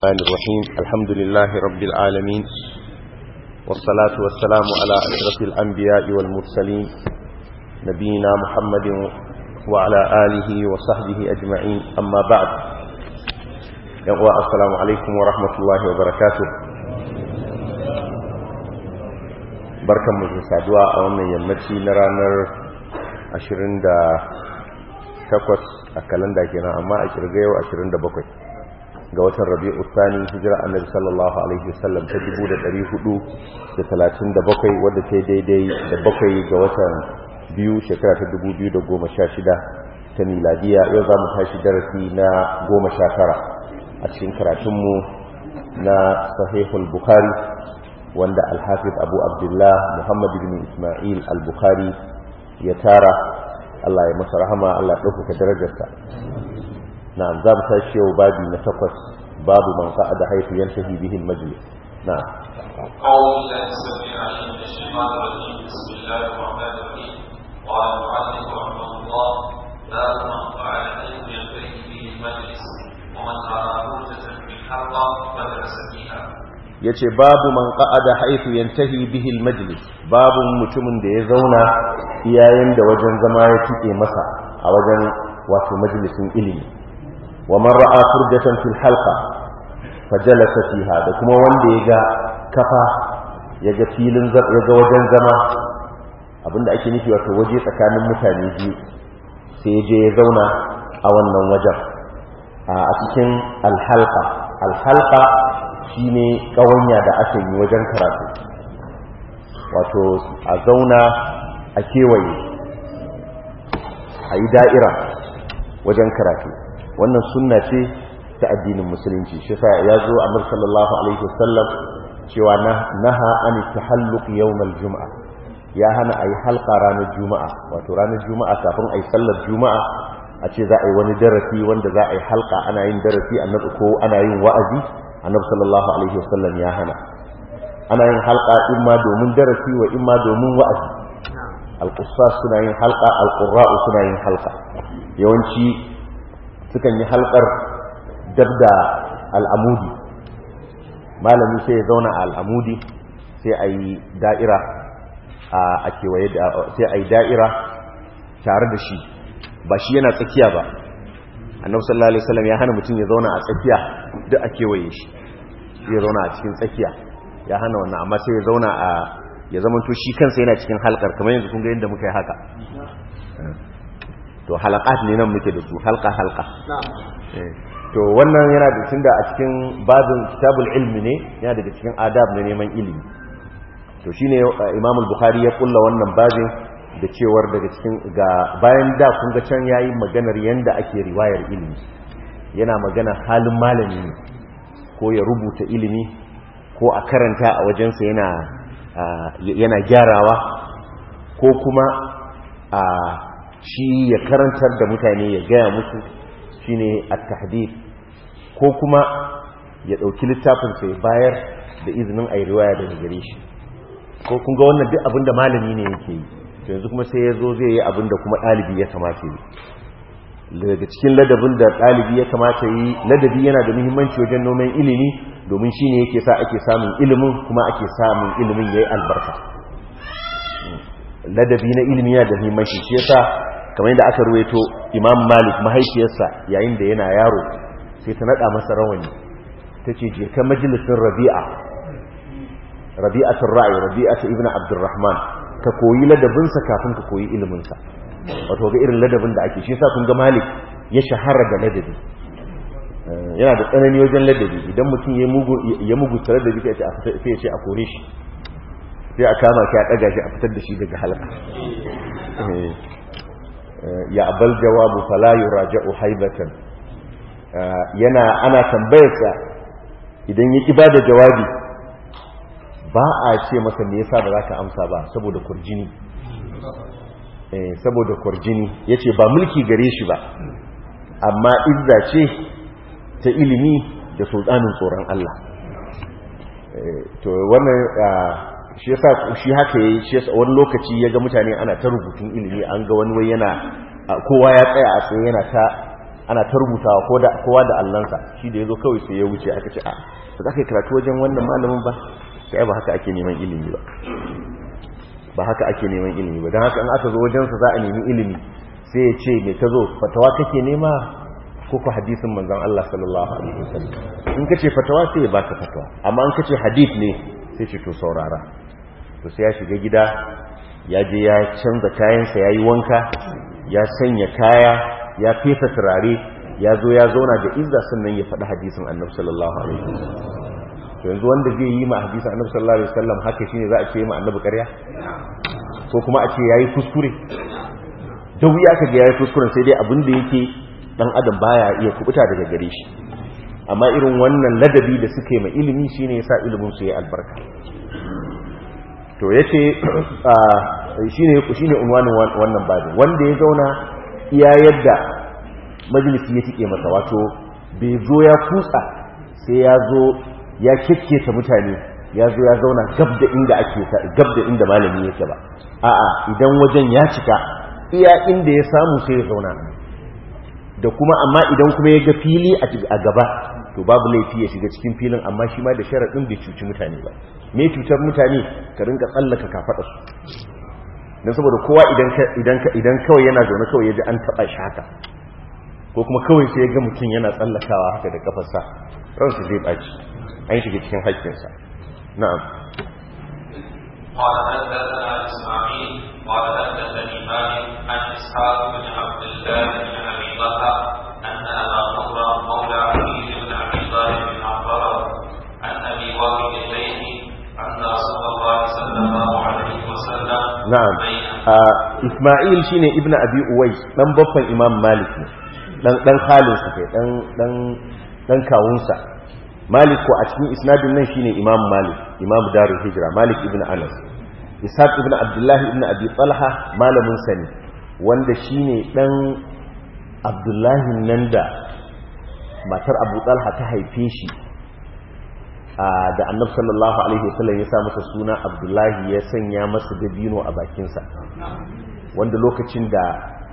الرحمن الرحيم الحمد لله رب العالمين والصلاة والسلام على أشرف الأنبياء والمرسلين نبينا محمد وعلى آله وصحبه أجمعين أما بعد يقوى السلام عليكم ورحمة الله وبركاته بركة مجلسة أولا يمتي نرانر أشرين دا takwas a kalanda kenan amma a kirga yau 27 ga watan rabi'u tsani hijira annabi sallallahu alaihi wasallam ta 1437 wadda ta daidai da bakwai ga watan biyu shekara ta 2016 ta miladiya yau za mu tashi darasi na 19 a cikin karatunmu na sahihul bukhari wanda alhafiz abu abdullah muhammad bin ismail al-bukhari ya tara Allah ya masa rahama Allah ya ɗaukaka darajarsa na'am za mu tashi yau babi na takwas babu man qa'ada haythu yantahi bihi al-majlis na'am أعوذ بالله السميع العليم من الشيطان الرجيم بسم الله الرحمن الرحيم قال المعلم رحمه الله باب من قعد حيث ينتهي به المجلس ومن أرى فرجة في الحلقة فدرس فيها yace babu man qa'ada haythu yantahi bihi al-majlis babu mutumin da ya zauna iyayen da wajen zama ya tike masa a wajen wato majalisin ilimi wa man ra'a furjatan fil halqa fajalasa fiha da kuma wanda ya ga kafa ya ga filin ya ga wajen zama abinda ake nufi wato waje tsakanin mutane biyu sai ya je ya zauna a wannan wajen a cikin alhalqa alhalqa shine kawanya da aka yi wajen karatu wato a zauna a kewaye a yi da'ira wajen karatu wannan sunna ce ta addinin musulunci shi sa ya zo a sallallahu alaihi wasallam cewa naha an tahalluq yawmal juma'a ya hana ayi halka ranar juma'a wato ranar juma'a kafin ayi sallar juma'a a ce za a yi wani darasi wanda za a yi halka ana yin darasi annabi ko ana yin wa'azi annabi sallallahu alaihi wasallam ya hana ana yin halka imma domin darasi wa imma domin wa'azi alqussas suna yin halka alqurra'u suna yin halka yawanci sukan yi halkar dabda al'amudi malami sai ya zauna a al'amudi sai a yi da'ira a kewaye sai a yi da'ira tare da shi ba shi yana tsakiya ba annabi sallallahu alaihi wasallam ya hana mutum ya zauna a tsakiya duk a kewaye shi ya zauna a cikin tsakiya ya hana wannan amma sai ya zauna a ya zamanto shi kansa yana cikin halkar kamar yanzu kun ga yadda muka yi haka to halakat ne nan muke da su halka halka to wannan yana da tunda a cikin babin kitabul ilmi ne yana daga cikin adab na neman ilimi to shine Imam al-Bukhari ya kulla wannan babin da cewar daga cikin ga bayan da kun ga can yayi maganar yanda ake riwayar ilimi yana magana halin malami ne ko ya rubuta ilimi ko a karanta a wajensa yana yana gyarawa ko kuma a shi ya karantar da mutane ya gaya musu shine at-tahdid ko kuma ya dauki littafin sai bayar da izinin ayi riwaya daga gare shi ko kun ga wannan duk abinda malami ne yake yi to yanzu kuma sai ya zo zai yi abinda kuma ɗalibi ya kamata yi daga cikin ladabin da ɗalibi ya kamata yi ladabi yana da muhimmanci wajen noman ilimi domin shine yake sa ake samun ilimin kuma ake samun ilimin yayi albarka ladabi na ilimi yana da muhimmanci shi yasa kamar yadda aka ruwaito Imam Malik mahaifiyarsa yayin da yana yaro sai ta nada masa rawani tace je ka majalisin Rabi'a Rabi'atul Ra'i Rabi'atu ibn Abdurrahman ka koyi ladabinsa kafin ka koyi iliminsa wato ga irin ladabin da ake shi yasa kun ga Malik ya shahara da ladabi yana da tsanani wajen ladabi idan mutum ya mugu ya mugu tare da bika sai ya ce a kore shi sai a kama shi a daga shi a fitar da shi daga halaka ya abal jawabu fala yuraja'u haibatan yana ana tambayarsa idan ya ki bada jawabi ba a ce masa me yasa ba za ka amsa ba saboda kurjini eh saboda kurjini yace ba mulki gare shi ba amma izza ce ta ilimi da sultanin tsoron Allah to wannan shi yasa shi haka yayi shi yasa wani lokaci yaga mutane ana ta rubutun ilimi an ga wani wai yana kowa ya tsaya a tsaye yana ta ana ta rubutawa ko da kowa da allansa shi da yazo kawai sai ya wuce aka ce a ba za ka yi karatu wajen wannan malamin ba sai ba haka ake neman ilimi ba ba haka ake neman ilimi ba don haka in aka zo wajensa za a nemi ilimi sai ya ce mai ta zo fatawa kake nema ko ku hadisin manzon Allah sallallahu alaihi wasallam in kace fatawa sai ya baka fatawa amma in kace hadith ne sai ce to saurara to sai ya shiga gida ya je ya canza kayansa ya yi wanka ya sanya kaya ya fesa turare ya zo ya zauna da izza sannan ya faɗi hadisin annabi sallallahu alaihi wasallam to yanzu wanda zai yi ma hadisin annabi sallallahu alaihi wasallam haka shine za a ce ma annabi ƙarya ko kuma a ce yayi kuskure da wuya ka ga yayi kuskuren sai dai abin da yake dan adam baya iya kubuta daga gare shi amma irin wannan ladabi da suke ma ilimi shine yasa ilimin su ya albarka to yace shine shine unwanin wannan babin wanda ya zauna iya yadda majalisi ya tike masa wato bai zo ya kutsa sai ya zo ya kekketa mutane ya zo ya zauna gab da inda ake gab da inda malami yake ba a'a idan wajen ya cika iya inda ya samu sai ya zauna da kuma amma idan kuma ya ga fili a gaba to babu laifi ya shiga cikin filin amma shi ma da sharaɗin bai cuci mutane ba me cutar mutane ka rinka tsallaka kafaɗa su don saboda kowa idan kawai yana zaune kawai ya ji an taɓa shi haka ko kuma kawai sai ya ga mutum yana tsallakawa haka da kafarsa ransa zai ɓaci an shiga cikin haƙƙinsa na'am قال حدثنا اسماعيل قال حدثني مالك عن اسحاق بن عبد الله بن ابي طلحه ان ابا نضر مولى علي بن ابي طالب اخبره عن ابي واقد الليثي ان رسول الله صلى الله عليه وسلم na'am Isma'il shine ibnu abi uwais dan babban imam malik ne dan dan khalin sa kai dan dan dan kawunsa malik ko a cikin isnadin nan shine imam malik imam darul hijra malik ibnu anas ishaq ibnu abdullahi ibnu abi talha malamin sa ne wanda shine dan abdullahi nan da matar abu talha ta haife shi da annabi sallallahu alaihi wasallam ya sa masa suna abdullahi ya sanya masa dabino a bakinsa wanda lokacin da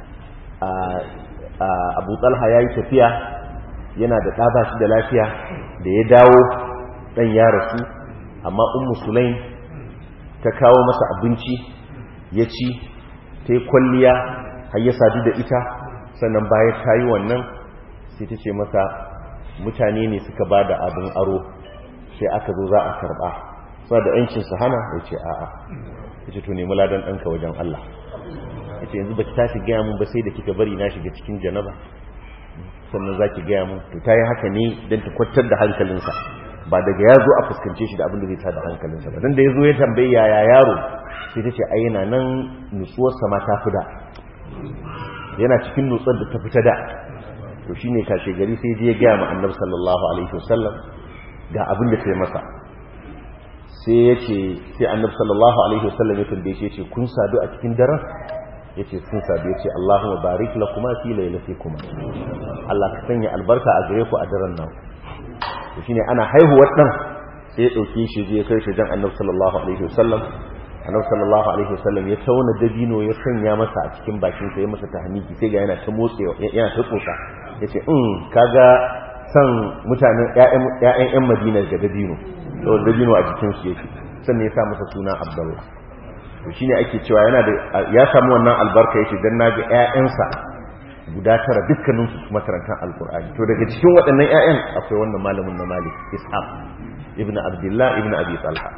abu talha ya yi tafiya yana da ɗaba shi da lafiya da ya dawo ɗan ya rasu amma ummu sulaim ta kawo masa abinci ya ci ta yi kwalliya har ya sadu da ita sannan bayan ta yi wannan sai ta ce masa mutane ne suka ba da abin aro sai aka zo za a karba suna da yancin su hana ya ce a'a ya ce to nemi ladan ɗanka wajen Allah ya ce yanzu ba ki tashi gaya mun ba sai da kika bari na shiga cikin janaba sannan za ki gaya mun to ta yi haka ne don ta kwantar da hankalinsa ba daga ya zo a fuskance shi da abin da zai tada hankalinsa ba don da ya zo ya tambayi yaya yaro sai ta ce ai yana nan nutsuwarsa ma ta fi da yana cikin nutsuwar da ta fita da to shine kashe gari sai je ya gaya ma annabi sallallahu alaihi wasallam ga abin da sai masa sai ya ce sai annabi sallallahu alaihi wasallam ya tambaye shi ya ce kun sadu a cikin daren ya ce sun sadu ya ce Allahumma barik lakuma fi lailatikuma Allah ka sanya albarka a gare ku a daren nan to shine ana haihuwar dan sai ya dauke shi zai kai shi jan annabi sallallahu alaihi wasallam annabi sallallahu alaihi wasallam ya tauna dabino ya sanya masa a cikin bakin sa ya masa tahmiki sai ga yana ta motsewa yana ta tsotsa yace in kaga san mutanen ‘ya'yan ‘yan madina ga dabino saboda dabino a jikinsu yake sannan ya sa masa suna abdullah to shine ake cewa yana da ya samu wannan albarka yake dan naga ‘ya'yansa guda tara dukkaninsu makarantar alkur'ani to daga cikin waɗannan ‘ya'yan akwai wannan malamin na malik ishaq ibn abdullah ibn abi talha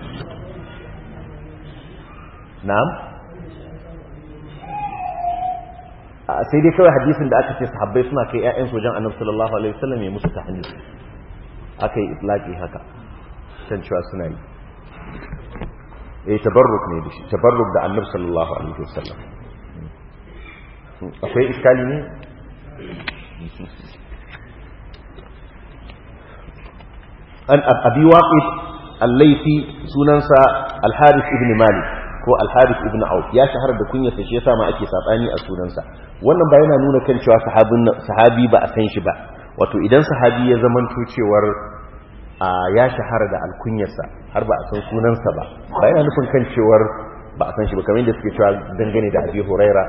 na'am sai dai kawai hadisin da aka ce sahabbai suna kai ƴaƴan sojan annabi sallallahu alaihi wasallam ya musu tahnil aka yi itlaqi haka kan cewa suna yi eh tabarruk ne dashi tabarruk da annabi sallallahu alaihi wasallam akwai iskali ne an abi waqid al-laythi sunansa al-harith ibn malik ko al-harith ibn auf ya shahara da kunyarsa shi yasa ma ake sabani a sunansa wannan ba yana nuna kan cewa sahabin sahabi ba a san shi ba wato idan sahabi ya zamanto cewar ya shahara da alkunyarsa har ba a san sunansa ba ba yana nufin kan cewar ba a san shi ba kamar yadda suke cewa dangane da abi huraira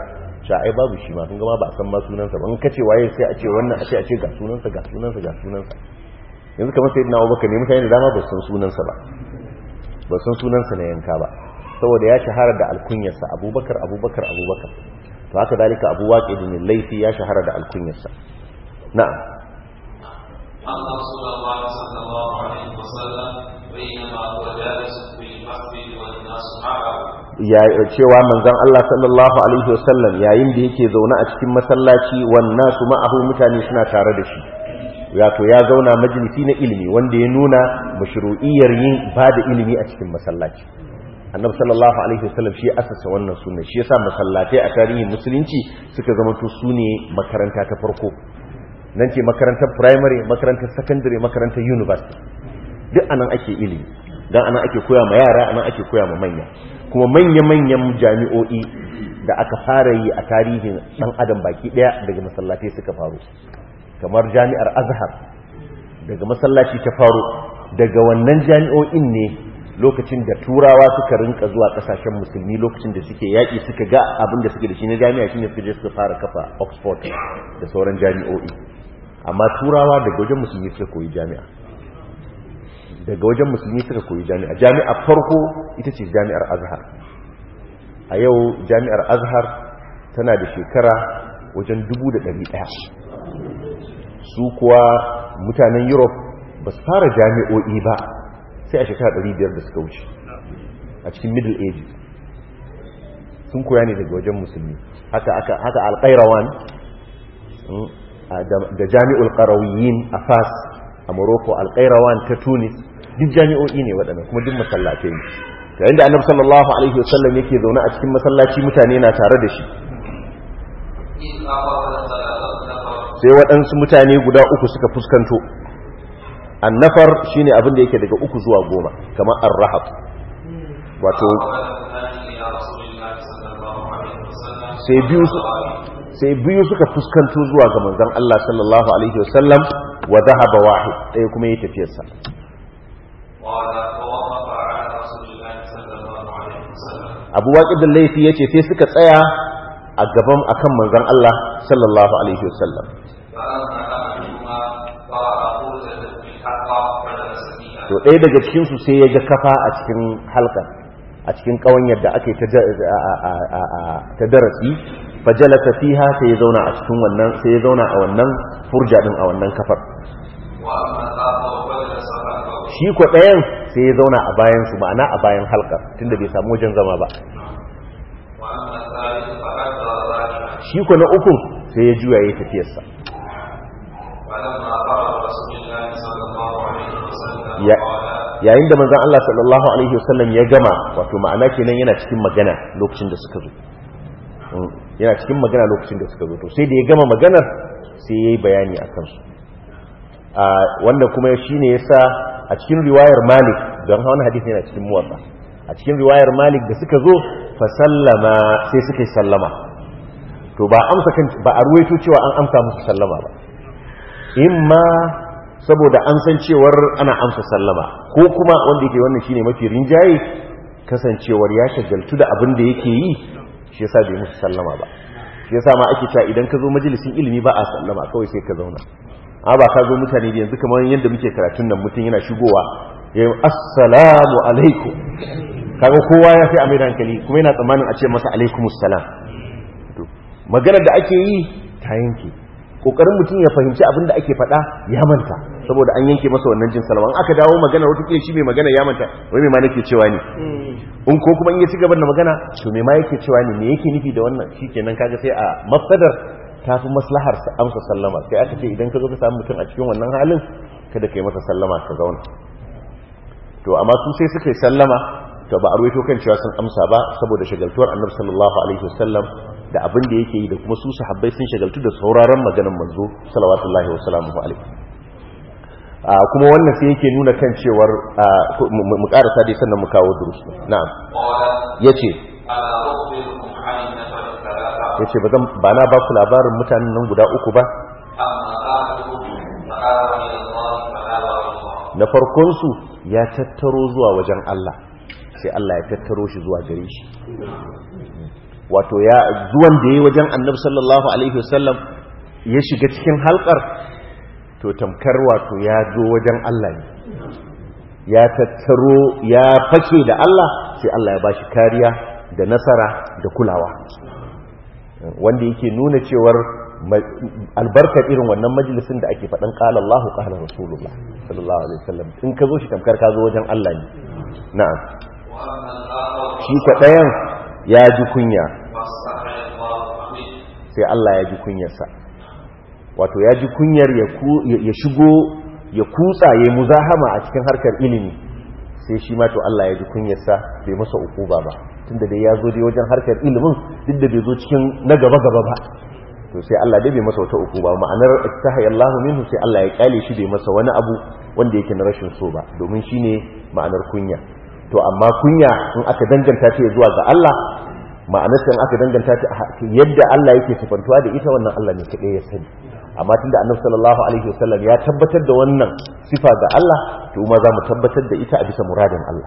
sha ai babu shi ma kun ga ma ba a san ma sunansa ba in kace waye sai a ce wannan a ce a ce ga sunansa ga sunansa ga sunansa yanzu kamar sai na abubakar ne mutane da dama ba san sunansa ba ba san sunansa na yanka ba saboda ya shahara da alkunyarsa abubakar abubakar abubakar to haka dalika abu waƙe da laifi ya shahara da alkunyarsa na'am أن رسول الله صلى الله عليه وسلم بينما هو جالس في المسجد والناس معه ya cewa manzon Allah sallallahu alaihi wasallam yayin da yake zaune a cikin masallaci wannan su ma'ahu mutane suna tare da shi wato ya zauna majalisi na ilimi wanda ya nuna mashru'iyyar yin bada ilimi a cikin masallaci annabi sallallahu alaihi wasallam shi asasa wannan sunna shi yasa masallatai a tarihin musulunci suka zama to sune makaranta ta farko nan ce makarantar primary makarantar secondary makarantar university duk anan ake ilimi dan anan ake koya ma yara anan ake koya ma manya kuma manya-manyan jami'o'i da aka fara yi a tarihin dan adam baki daya daga masallatai suka faru kamar jami'ar azhar daga masallaci ta faru daga wannan jami'o'in ne lokacin da turawa suka rinka zuwa kasashen musulmi lokacin da suke yaƙi suka ga abin da suke da shi na jami'a shine suka je suka fara kafa oxford da sauran jami'o'i amma turawa daga wajen musulmi suka koyi jami'a daga wajen musulmi suka koyi jami'a jami'a farko ita ce jami'ar azhar a yau jami'ar azhar tana da shekara wajen dubu da ɗari ɗaya su kuwa mutanen europe ba su fara jami'o'i ba sai a shekara ɗari biyar da suka wuce a cikin middle ages sun koya ne daga wajen musulmi haka haka haka alƙairawan da jami'ul qarawiyin a fas a morocco alƙairawan ta tunis duk jami'o'i ne waɗannan kuma duk masallatai ne yayin da annabi sallallahu alaihi wasallam yake zaune a cikin masallaci mutane na tare da shi إذ أخذ ثلاثة نفر sai waɗansu mutane guda uku suka fuskanto annafar shine abin da yake daga uku zuwa goma kamar ar-rahab wato فأقبل اثنان إلى رسول الله صلى الله عليه وسلم sai biyu su- sai biyu suka fuskanto zuwa ga manzon Allah sallallahu alaihi wasallam wa dhahaba wahid ɗaya kuma ya tafiyarsa قال فوقف على رسول الله صلى الله عليه وسلم abu waƙid da laifi yace sai suka tsaya a gaban akan manzon Allah sallallahu alaihi wasallam فأما أحدهما قرأ قوزة بالحق فجلس فيها to ɗaya daga cikinsu sai ya ga kafa a cikin halka a cikin ƙawanyar da ake ta da- a- a- a- a- ta darasi fajalata fiha sai ya zauna a cikin wannan sai ya zauna a wannan furja din a wannan kafar وأما الآخر فجلس خلفه shi ko ɗayan sai ya zauna a bayan su ma'ana a bayan halka tunda bai samu wajen zama ba وأما الثالث فأكثر ذلك shi ko na uku sai ya juya ya tafiyarsa فلما قرأ رسول الله صلى الله عليه وسلم Ya- قال yayin da manzon Allah sallallahu alaihi wasallam ya gama wato ma'ana kenan yana cikin magana lokacin da suka zo Mm, yana cikin magana lokacin da suka zo to sai da ya gama maganar sai yayi bayani akan su a wanda kuma shine yasa a cikin riwayar Malik don hawan hadisi yana cikin muwatta a cikin riwayar Malik da suka zo fa sallama sai suka yi sallama to ba amsa kan ba a ruwaito cewa an amsa musu sallama ba imma saboda an san cewar ana amsa sallama ko kuma wanda yake wannan shine mafi rinjaye kasancewar ya shagaltu da abin da yake yi shi yasa bai musu sallama ba shi yasa ma ake cewa idan ka zo majalisin ilimi ba a sallama kawai sai ka zauna amma ba ka zo mutane da yanzu kamar yadda muke karatun nan mutum yana shigowa ya yi assalamu alaikum kaga kowa ya fi a mai da hankali kuma yana tsammanin a ce masa alaikumus salam to maganar da ake yi ta yanke kokarin mutum ya fahimci abin da ake faɗa ya manta saboda an yanke masa wannan jin salama in aka dawo magana wata kila shi mai magana ya manta wai mai ma nake cewa ne in ko kuma in ya ci gaba da magana to me ma yake cewa ne me yake nufi da wannan shikenan kaga sai a mafsadar ta fi maslahar sa amsa sallama sai aka ce idan ka zo ka samu mutum a cikin wannan halin kada ka yi masa sallama ka zauna to amma su sai suka yi sallama to ba a ruwaito kan cewa sun amsa ba saboda shagaltuwar annabi sallallahu alaihi wasallam da abin da yake yi da kuma su sahabbai sun shagaltu da sauraron maganar manzo sallallahu wa sallamu alaihi a kuma wannan sai yake nuna kan cewar a, mu mu karasa dai sannan mu kawo durus na'am قال yace ألا أخبركم عن النفر الثلاثة yace ba zan ba na ba ku labarin mutanen nan guda uku ba أما أحدهم فآوى إلى الله فآوى الله na farkon su ya tattaro zuwa wajen Allah sai Allah ya tattaro shi zuwa gare shi wato ya zuwan da ya wajen annabi sallallahu alaihi wasallam ya shiga cikin halkar to tamkar wato ya zo wajen Allah ne ya tattaro ya fake da Allah sai Allah ya bashi kariya da nasara da kulawa wanda yake nuna cewar albarkar irin wannan majalisin da ake faɗin ƙala Allahu ƙala Rasulullah sallallahu alaihi wasallam in ka zo shi tamkar ka zo wajen Allah ne na'am shi kwaɗayan ya ji kunya sai Allah ya ji kunyarsa wato ya ji kunyar ya shigo ya kutsa ya muzahama a cikin harkar ilimi sai shi ma to Allah ya ji kunyarsa bai masa ukuba ba tunda dai ya zo dai wajen harkar ilimin duk da bai zo cikin na gaba gaba ba to sai Allah dai bai masa wata ukuba ma'anar istahay Allahu minhu sai Allah ya kyale shi bai masa wani abu wanda yake na rashin so ba domin shine ma'anar kunya to amma kunya in aka danganta ta zuwa ga Allah ma'anar in aka danganta ta yadda Allah yake sifantuwa da ita wannan Allah ne kadai ya sani amma tunda Annabi sallallahu alaihi wasallam ya tabbatar da wannan sifa ga Allah to ma za mu tabbatar da ita a bisa muradin Allah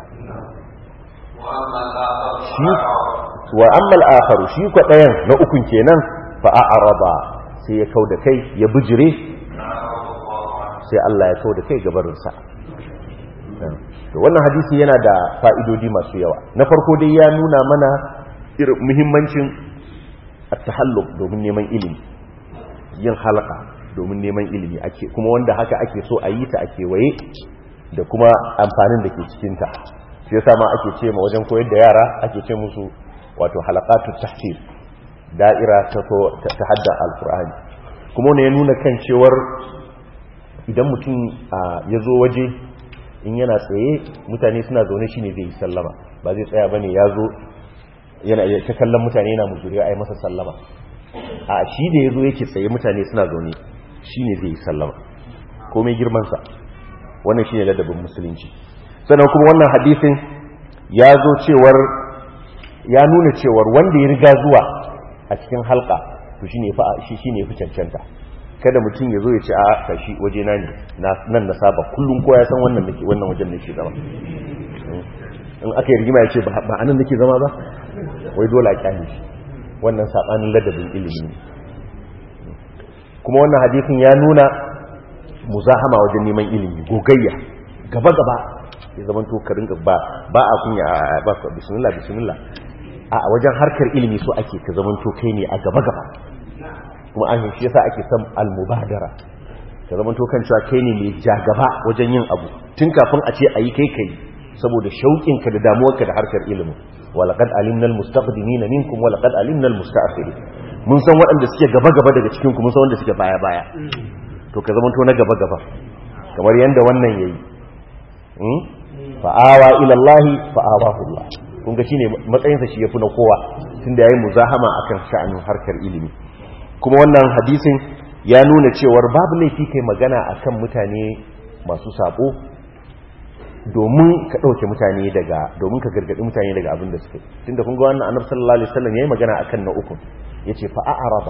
shi wa amma al-akharu shi ko dayan na ukun kenan fa a'rada sai ya kauda kai ya bijire sai Allah ya kauda kai gabarin sa to wannan hadisi yana da fa'idodi masu yawa na farko dai ya nuna mana irin muhimmancin at-tahalluq domin neman ilimi yin halaka domin neman ilimi ake kuma wanda haka ake so a yi ta ake waye da kuma amfanin da ke cikinta shi yasa ma ake ce ma wajen koyar da yara ake ce musu wato halaqatu tahfir da'ira ta ta hadda alqur'ani kuma ne ya nuna kan cewar idan mutum ya zo waje in yana tsaye mutane suna zaune shine zai yi sallama ba zai tsaya bane ya zo yana ta kallon mutane yana muzuriya ai masa sallama a shi da ya zo yake tsaye mutane suna zaune shi ne zai yi sallama komai girmansa wannan shi ne ladabin musulunci sannan kuma wannan hadisin ya zo cewar ya nuna cewar wanda ya riga zuwa a cikin halka to shi ne fi cancanta kada mutum ya zo ya ce a kashi waje na ne nan na saba kullum kowa ya san wannan nake wannan wajen nake zama in aka yi rigima ya ce ba anan nake zama ba wai dole a kyale shi wannan sabanin ladabin ilimi ne kuma wannan hadisin ya nuna muzahama wajen neman ilimi gogayya gaba gaba ya zama to ka rinka ba ba a kunya a ba ka bismillah bismillah a wajen harkar ilimi so ake ka zama to kai ne a gaba gaba kuma an shi yasa ake son almubadara ka zama to kan cewa kai ne mai ja gaba wajen yin abu tun kafin a ce ayi kai kai saboda shauƙinka da damuwarka da harkar ilimi walaqad alimna almustaqdimina minkum walaqad alimna almustaakhirin mun san waɗanda suke gaba gaba daga cikin ku mun san wanda suke baya baya to ka zama to na gaba gaba kamar yanda wannan yayi hmm fa awa ila Allah fa awahu Allah kun ga shine matsayin sa shi yafi na kowa tunda yayi muzahama akan sha'anin harkar ilimi kuma wannan hadisin ya nuna cewar babu laifi kai magana akan mutane masu sabo domin ka ɗauke mutane daga domin ka gargaɗi mutane daga abin da suke tunda kun ga wannan annabi sallallahu alaihi wasallam yayi magana akan na uku yace fa a'raba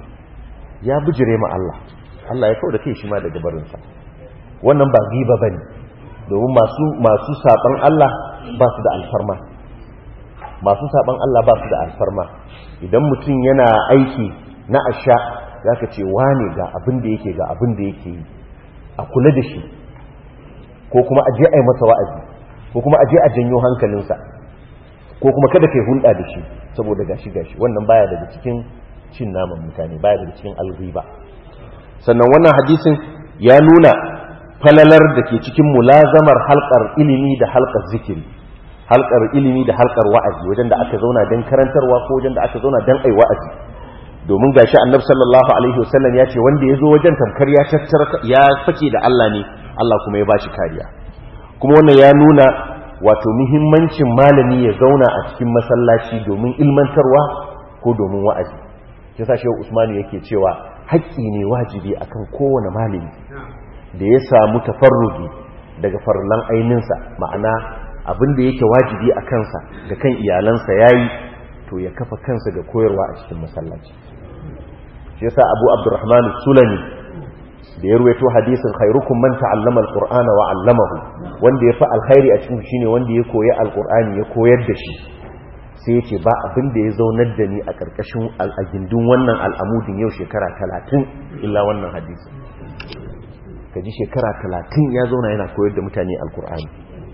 ya bijire ma Allah Allah ya kawo da kai shi ma daga barin sa wannan ba giba bane domin masu masu saban Allah ba su da alfarma masu saban Allah ba su da alfarma idan mutum yana aiki na asha zaka ce wane ga abin da yake ga abin da yake yi a kula da shi ko kuma aje a yi masa wa'azi ko kuma aje a janyo hankalinsa ko kuma kada kai hulɗa da shi saboda gashi gashi wannan baya daga cikin cin naman mutane baya daga cikin alghiba sannan wannan hadisin ya nuna falalar da ke cikin mulazamar halkar ilimi da halkar zikiri halkar ilimi da halkar wa'azi wajen da aka zauna don karantarwa ko wajen da aka zauna don ai wa'azi domin gashi annabi sallallahu alaihi wasallam ya ce wanda ya zo wajen tamkar ya tattara ya fake da Allah ne Allah kuma ya bashi kariya kuma wannan ya nuna wato muhimmancin malami ya zauna a cikin masallaci domin ilmantarwa ko domin wa'azi shi yasa shehu Usmanu yake cewa haƙƙi ne wajibi akan kowane malami da ya samu tafarrugi daga farlan aininsa ma'ana abin da yake wajibi a kansa da kan iyalansa yayi to ya kafa kansa ga koyarwa a cikin masallaci shi yasa Abu Abdurrahman Sulami da ya ruwaito hadisin khairukum man ta'allama alqur'ana wa 'allamahu wanda ya fi alkhairi a cikin shine wanda ya koyi alqur'ani ya koyar da shi sai ya ce ba abin da ya zaunar da ni a ƙarƙashin al'agindin wannan al'amudin yau shekara talatin illa wannan hadisi ka ji shekara talatin ya zauna yana koyar da mutane alkur'ani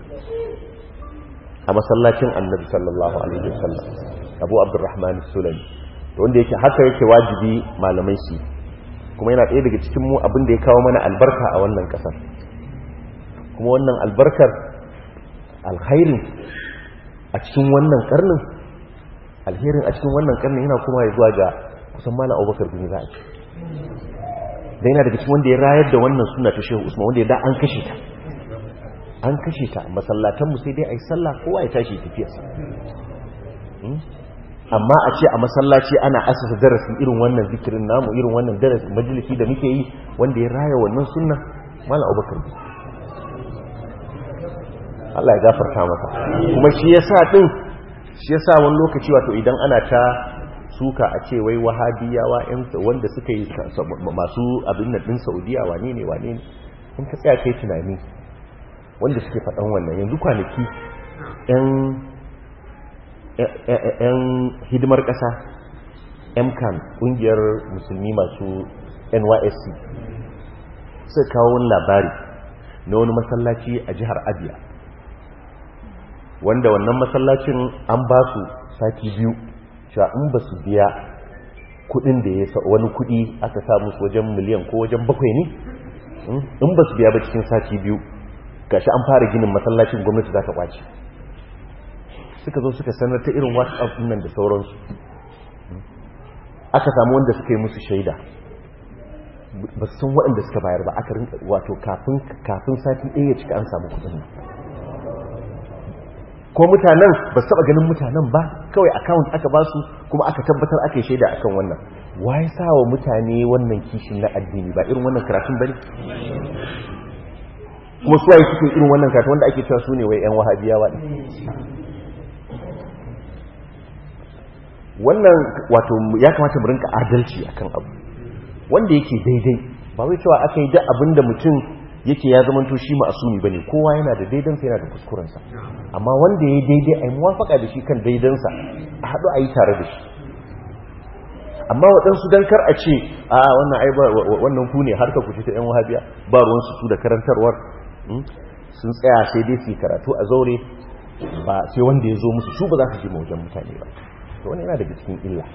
a masallacin annabi sallallahu alaihi wasallam abu abdurrahman sulami wanda yake haka yake wajibi malamai su kuma yana ɗaya daga cikin mu abin da ya kawo mana albarka a wannan ƙasar kuma wannan albarkar alkhairin a cikin wannan karnin alherin a cikin wannan karnin yana kuma ya zuwa ga kusan malam abubakar bin za a ce da yana daga cikin wanda ya rayar da wannan suna ta shehu usman wanda ya da an kashe ta an kashe ta masallatanmu sai dai a yi sallah kowa ya tashi tafiyarsa amma a ce a masallaci ana asasa darasi irin wannan zikirin namu irin wannan darasi majalisi da muke yi wanda ya raya wannan sunna malam abubakar bin Allah ya gafarta masa kuma shi yasa din shi yasa wani lokaci wato idan ana ta suka a ce wai wahabiyawa yan wanda suka yi masu abin nan din Saudiya wane ne wane ne in ka tsaya kai tunani wanda suke faɗan wannan yanzu kwanaki yan yan hidimar ƙasa MCAN ƙungiyar musulmi masu NYSC suka kawo wani labari na wani masallaci a jihar Abia wanda wannan masallacin an ba su sati biyu cewa in ba su biya kudin da ya wani kudi aka sa musu wajen miliyan ko wajen bakwai ne in ba su biya ba cikin sati biyu gashi an fara ginin masallacin gwamnati za ta kwace suka zo suka sanar ta irin whatsapp nan da sauransu aka samu wanda suka yi musu shaida ba su san waɗanda suka bayar ba aka rinka wato kafin sati ɗaya ya cika an samu kudin nan ko mutanen ba su taba ganin mutanen ba kawai account aka ba su kuma aka tabbatar aka yi shaida akan wannan waye sa wa mutane wannan kishin na addini ba irin wannan karatun bane kuma su waye suke irin wannan karatun wanda ake cewa su ne wai yan wahabiyawa ne wannan wato ya kamata mu rinka adalci akan abu wanda yake daidai ba wai cewa aka yi duk abinda mutum yake ya zama to shi ma'asumi bane kowa yana da daidansa yana da kuskurensa amma wanda ya daidai a yi muwafaka da shi kan daidansa a haɗu a yi tare da shi amma waɗansu don kar a ce a wannan ai wannan ku ne har ka kuce ta yan wahabiya ba ruwansu su da karantarwar sun tsaya sai dai su karatu a zaure ba sai wanda ya zo musu su ba za su ji wajen mutane ba to wani yana daga cikin illa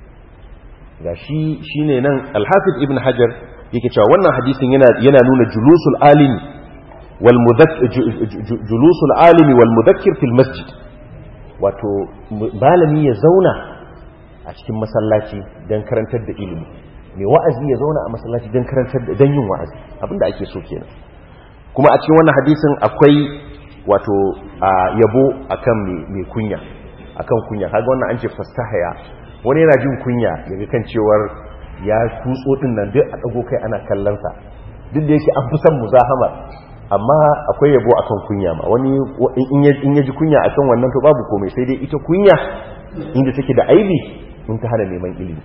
ga shi shine nan alhafiz ibn hajar yake cewa wannan hadisin yana yana nuna julusul alimi wal julusul alimi wal mudakkir fil masjid wato malami ya zauna a cikin masallaci don karantar da ilimi mai wa'azi ya zauna a masallaci don karantar da don yin wa'azi abinda ake so kenan kuma a cikin wannan hadisin akwai wato yabo akan mai kunya akan kunya kaga wannan an ce fastahaya wani yana jin kunya daga kan cewar ya tutso din nan duk a dago kai ana kallon sa duk da yake an fi son muzahama amma akwai yabo akan kunya ma wani in ya ji kunya akan wannan to babu komai sai dai ita kunya inda take da aibi in ta hana neman ilimi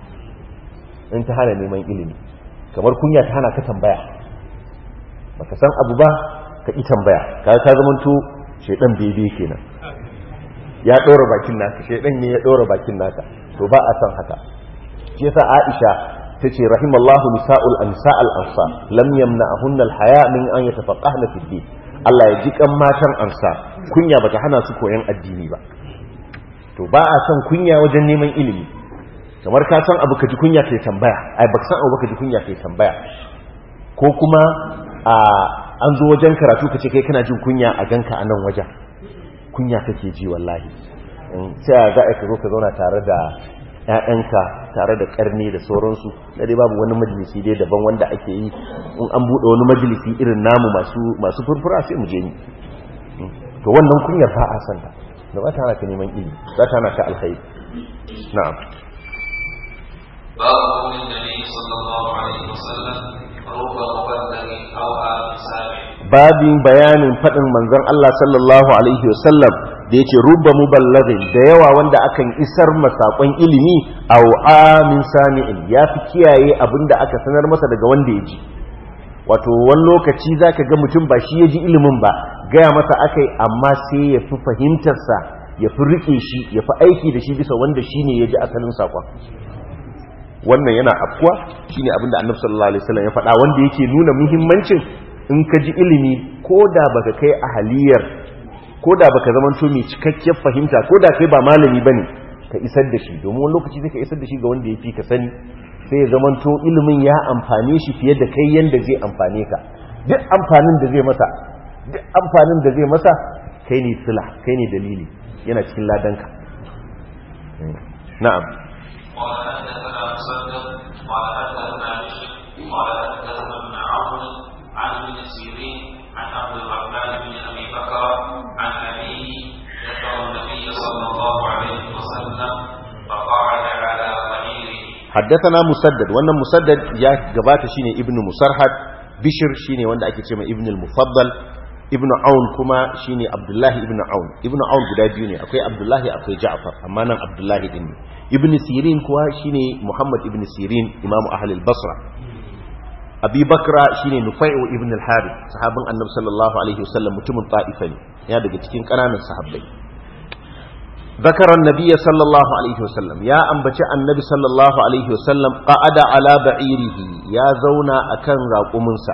in ta hana neman ilimi kamar kunya ta hana ka tambaya baka san abu ba ka ki tambaya ka ka zamanto shedan bebe kenan ya dora bakin naka shedan ne ya dora bakin naka to ba a san haka shi yasa Aisha tace rahimallahu nisa'ul ansa'al ansa lam yamna'hunna al-haya min an yatafaqqahna fi din Allah ya ji kan matan ansa kunya bata hana su koyan addini ba to ba a san kunya wajen neman ilimi kamar ka san abu ka ji kunya kai tambaya ai baka san abu ka ji kunya kai tambaya ko kuma a an zo wajen karatu ka ce kai kana jin kunya a ganka a nan wajen kunya kake ji wallahi sai ga ka zo ka zauna tare da ‘ya'yanka tare da ƙarni da sauransu na dai babu wani majalisi dai daban wanda ake yi in an buɗe wani majalisi irin namu masu furfura sai mu je ni to wannan kunyar ba a santa da ba ta hana ka neman ilimi za ta hana ka alkhairi na'am باب قول النبي صلى الله عليه وسلم رب مبلغ او سامع babin bayanin faɗin manzon Allah sallallahu alaihi wasallam da yake rubba muballaghin da yawa wanda akan isar masakon ilimi aw amin sami'in ya fi kiyaye abinda aka sanar masa daga wanda ya ji wato wani lokaci zaka ga mutum ba shi ya ji ilimin ba gaya masa akai amma sai ya fi fahimtarsa ya fi riƙe shi ya fi aiki da shi bisa wanda shi ne ya ji asalin saƙon wannan yana afkuwa shi ne abinda annabi sallallahu alaihi wasallam ya faɗa wanda yake nuna muhimmancin in ka ji ilimi ko da baka kai ahaliyar ko da baka zamanto mai cikakkiyar fahimta ko da kai ba malami bane ka isar da shi domin wani lokaci zai ka isar da shi ga wanda ya fi ka sani sai ya zamanto ilimin ya amfane shi fiye da kai yanda zai amfane ka duk amfanin da zai masa duk amfanin da zai masa kai ne sila kai ne dalili yana cikin ladanka na'am قال حدثنا مسدد قال حدثنا بشر قال حدثنا ابن عون عن ابن سيرين عن عبد الرحمن بن ابي بكر عن ابيه ذكر النبي صلى الله عليه وسلم فقعد على بعيره حدثنا مسدد wannan musaddad ya gabata shine ibnu musarhad bishir shine wanda ake cewa ibnu al-mufaddal ibnu aun kuma shine abdullahi ibnu aun ibnu aun guda biyu ne akwai abdullahi akwai ja'far amma nan abdullahi din ne ibnu sirin kuwa shine muhammad ibnu sirin imamu ahli al-basra abi bakra shine nufai'u ibn al-harith sahabin annabi sallallahu alaihi wasallam mutumin ta'ifa ne ya daga cikin kananan sahabbai ذكر النبي صلى الله عليه وسلم يا أنبتي النبي صلى الله عليه وسلم قعد على بعيره يا زونا أكن راقمنسا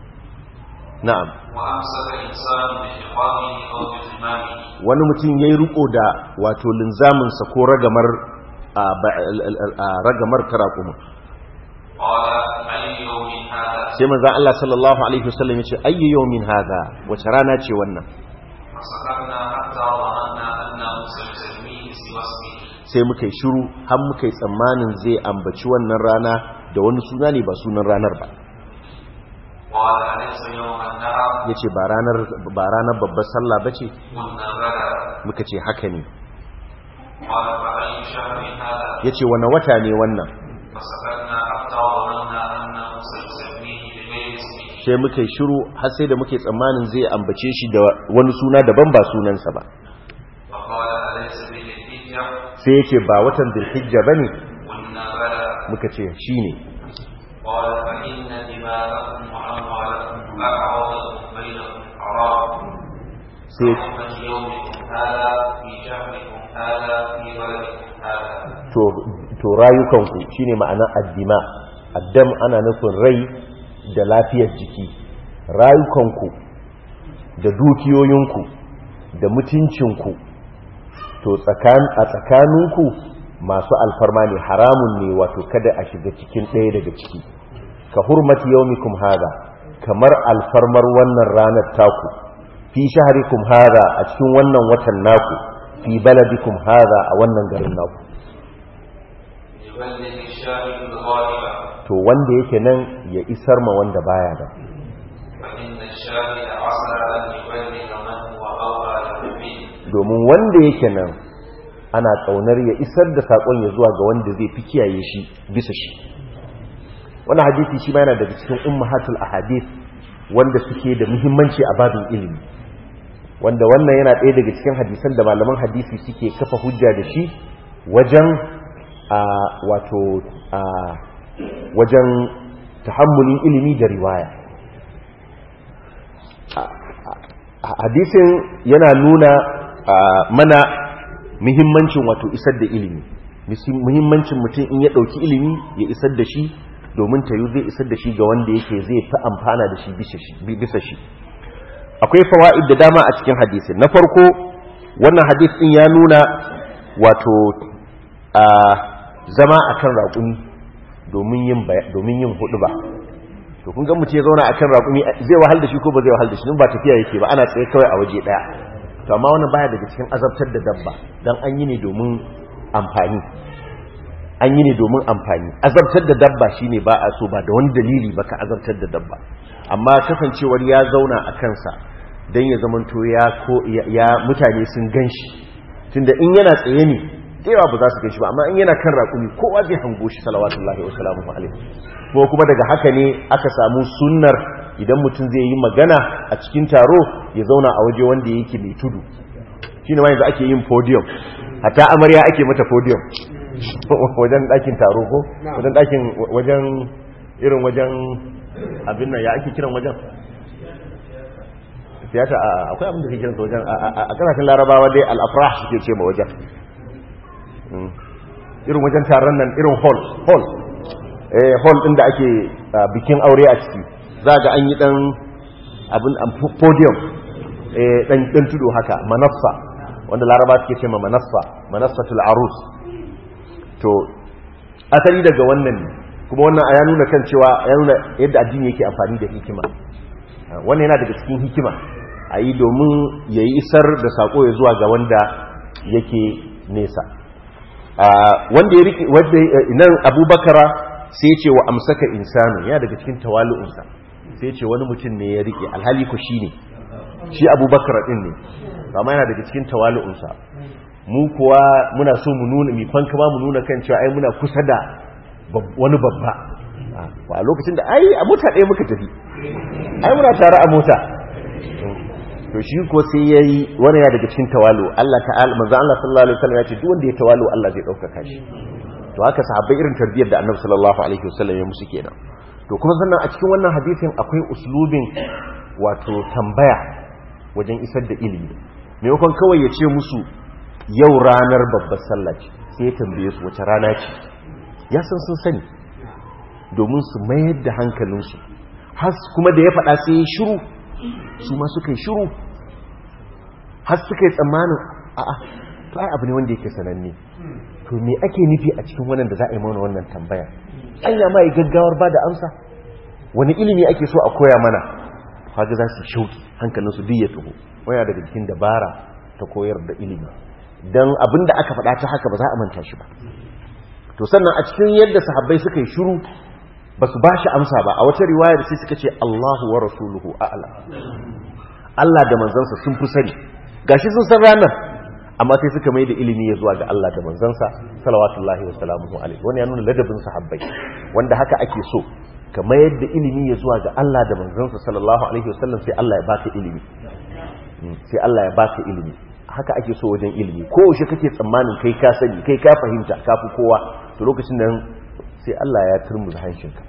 نعم وامسك الانسان بحقابه او بزمامه wani mutum ya yi riko da wato linzaminsa ko ragamar a ba- al- al- al- a ragamar ta raƙumin قال اي يوم هذا sai manzan Allah sallallahu alaihi wasallam ya ce ayyu yawmin hadha wace rana ce wannan فسكتنا حتى ظننا انه سيسميه سوى اسمه sai muka yi shiru har muka yi tsammanin zai ambaci wannan rana da wani suna ne ba sunan ranar ba قال اليس يوم النهر ya ce ba ranar ba ranar babbar sallah ba ce قلنا بلى muka ce haka ne قال فاي شهر هذا ya ce wane wata ne wannan فسكتنا حتى ظننا انه سيسميه بغير اسمه sai muka yi shiru har sai da muke tsammanin zai ambace shi da wani suna daban ba sunansa ba فقال اليس بالحجه sai ya ce ba watan zulhijja ba ne قلنا بلى muka ce shi ne قال فان دماءكم واموالكم اعرضكم بينكم حرام sai حرمة يومكم هذا في شهركم هذا في بلدكم هذا to to rayukanku shine ma'anar addima addam ana nufin rai da lafiyar jiki rayukanku da dukiyoyinku da mutuncinku to tsakan a tsakaninku masu alfarma ne haramun ne wato kada a shiga cikin ɗaya daga ciki ka hurmati yaumikum hada kamar alfarmar wannan ranar taku fi shahrikum hada a cikin wannan watan naku fi baladikum hada a wannan garin naku يبلغ الشاهد الغائب to wanda yake nan ya isar ma wanda baya da فإن الشاهد عسى أن يبلغ من هو أولى له به domin wanda yake nan ana kaunar ya isar da sakon ya zuwa ga wanda zai fi kiyaye shi bisa shi wannan hadisi shi ma yana daga cikin ummahatul ahadith wanda suke da muhimmanci a babin ilimi wanda wannan yana ɗaya daga cikin hadisan da malaman hadisi suke kafa hujja da shi wajen a wato a wajen tahammulin ilimi da riwaya hadisin yana nuna mana muhimmancin wato isar da ilimi muhimmancin mutum in ya ɗauki ilimi ya isar da shi domin ta yi zai isar da shi ga wanda yake zai fi amfana da shi bisa shi akwai fawa'id da dama a cikin hadisin na farko wannan hadis ɗin ya nuna wato a zama akan raƙumi domin yin hudu ba to kun ga mutum ya zauna akan raƙumi zai wahal da shi ko ba zai wahal da shi ba tafiya yake ba ana tsaye kawai a waje ɗaya to amma wannan baya daga cikin azabtar da dabba dan an yi ne domin amfani an yi ne domin amfani azabtar da dabba shine ba a so ba da wani dalili ba ka azabtar da dabba amma kasancewar ya zauna a kansa dan ya zamanto ya ko ya mutane sun ganshi tunda in yana tsaye ne yawa ba za su ganshi ba amma in yana kan raƙumi kowa zai hango shi salawatullahi wa salamu alaihi ko kuma daga haka ne aka samu sunnar idan mutum zai yi magana a cikin taro ya zauna a waje wanda yake mai tudu shi ne ma yanzu ake yin podium hatta amarya ake mata podium wajen ɗakin taro ko wajen ɗakin wajen irin wajen abin nan ya ake kiran wajen tiyata akwai abin da ke kiransa wajen a kasashen larabawa dai al'afrah suke ce ma wajen irin wajen taron nan irin hall hall eh hall din da ake bikin aure a ciki za ga an yi dan abin podium eh dan dan tudu haka manassa wanda laraba suke ce ma manassa manassatul arus to asali daga wannan ne kuma wannan ya nuna kan cewa ya nuna yadda addini yake amfani da hikima wannan yana daga cikin hikima a yi domin ya yi isar da sako ya zuwa ga wanda yake nesa wanda ya riƙe wanda nan abubakara sai ce wa amsaka insanu yana daga cikin tawalu'unsa sai ce wani mutum ne ya riƙe alhali ku shi ne shi abubakara ɗin ne amma yana daga cikin tawalu'unsa mu kuwa muna so mu nuna mi fanka ma mu nuna kan cewa ai muna kusa da wani babba a lokacin da ai a mota ɗaya muka tafi ai muna tare a mota to shi ko sai yayi wani ya daga cikin tawalu Allah ta'ala manzo Allah sallallahu alaihi wasallam ya ce duk wanda ya tawalu Allah zai dauka shi to haka sahabbai irin tarbiyyar da Annabi sallallahu alaihi wasallam ya musu kenan to kuma sannan a cikin wannan hadisin akwai uslubin wato tambaya wajen isar da ilimi maimakon kawai ya ce musu yau ranar babbar sallah ce sai ya tambaye su wace rana ce ya san sun sani domin su mayar da hankalinsu has kuma da ya faɗa sai ya shiru su ma suka yi shiru har suka yi tsammanin a'a to ai abu ne wanda yake sananne to me ake nufi a cikin wannan da za a yi mana wannan tambaya anya ma yi gaggawar ba da amsa wani ilimi ake so a koya mana kaga za su shauki hankalinsu duk ya taho waya daga cikin dabara ta koyar da ilimi dan abin da aka faɗa ta haka ba za a manta shi ba to sannan a cikin yadda sahabbai suka yi shiru ba su ba shi amsa ba a wata riwayar sai suka ce Allahu wa rasuluhu a'lam Allah da manzansa sun fi sani gashi sun san ranar amma sai suka mai da ilimi ya zuwa ga Allah da manzansa salawatullahi wa salamuhu alaihi wani ya nuna ladabin sahabbai wanda haka ake so ka mayar da ilimi ya zuwa ga Allah da manzansa sallallahu alaihi wasallam sai Allah ya baka ilimi sai Allah ya baka ilimi haka ake so wajen ilimi ko yaushe kake tsammanin kai ka sani kai ka fahimta ka fi kowa to lokacin nan sai Allah ya turmuza hanshinka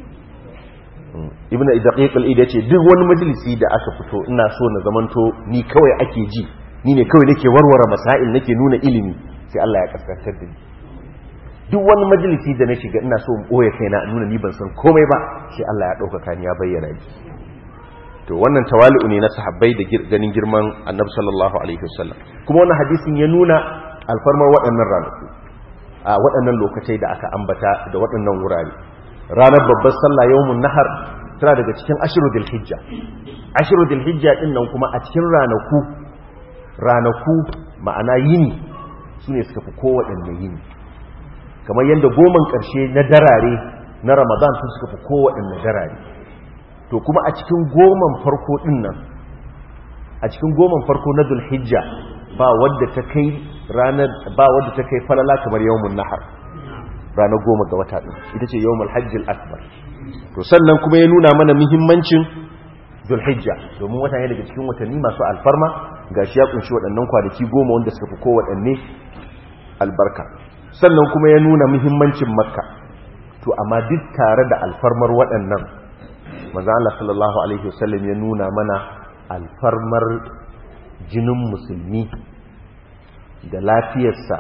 ibn daqiq al-id yace duk wani majalisi da aka fito ina so na zamanto ni kawai ake ji ni ne kawai nake warware masail nake nuna ilimi sai Allah ya kaskantar da ni duk wani majalisi da na shiga ina so in boye kaina nuna ni ban san komai ba sai Allah ya dauka ni ya bayyana ni to wannan tawali'u ne na sahabbai da ganin girman annabi sallallahu alaihi wasallam kuma wannan hadisin ya nuna alfarmar waɗannan ranaku a waɗannan lokacai da aka ambata da waɗannan wurare ranar babbar sallah yawmun nahar tana daga cikin ashiru dil hijja ashiru dil hijja din nan kuma a cikin ranaku ranaku ma'ana yini su ne suka fi kowaɗanne yini kamar yadda goman ƙarshe na darare na ramadan sun suka fi kowaɗanne darare to kuma a cikin goman farko din nan a cikin goman farko na dul hijja ba wadda ta kai ranar ba wadda ta kai falala kamar yawmun nahar ranar goma ga wata ɗin ita ce yawon alhajjil akbar to sannan kuma ya nuna mana muhimmancin zulhijja domin wata ne daga cikin watanni masu alfarma ga shi ya kunshi waɗannan kwanaki goma wanda suka fi kowaɗanne albarka sannan kuma ya nuna muhimmancin makka to amma duk tare da alfarmar waɗannan maza Allah sallallahu alaihi wasallam ya nuna mana alfarmar jinin musulmi da lafiyarsa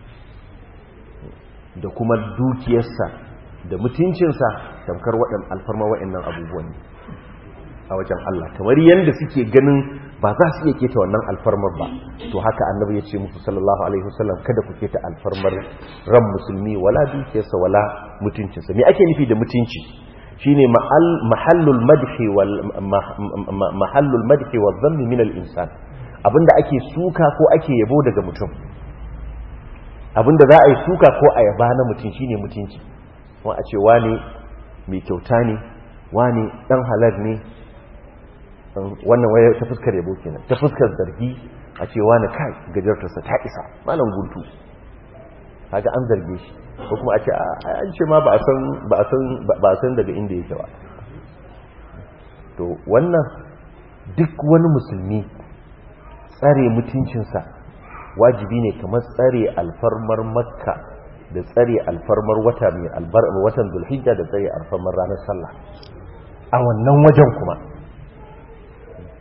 da kuma dukiyarsa da mutuncinsa tamkar waɗan alfarma waɗannan abubuwan a wajen Allah kamar yadda suke ganin ba za su iya keta wannan alfarmar ba to haka annabi ya ce musu sallallahu alaihi wasallam kada ku keta alfarmar ran musulmi wala dukiyarsa wala mutuncinsa me ake nufi da mutunci shine mahallul madhi wal mahallul madhi wal dhanni min al insan abinda ake suka ko ake yabo daga mutum abinda za a yi suka ko a yaba na mutum shine mutunci wa a ce wane mai kyauta ne wane dan halal ne wannan waya ta fuskar yabo kenan ta fuskar zargi a ce wane kai gajartarsa ta isa malam guntu kaga an zarge shi ko kuma a ce an ce ma ba a san ba a san ba a san daga inda yake ba to wannan duk wani musulmi tsare mutuncinsa wajibi ne kamar tsare alfarmar makka da tsare alfarmar wata mai albarmar watan zulhijja da tsare alfarmar ranar sallah a wannan wajen kuma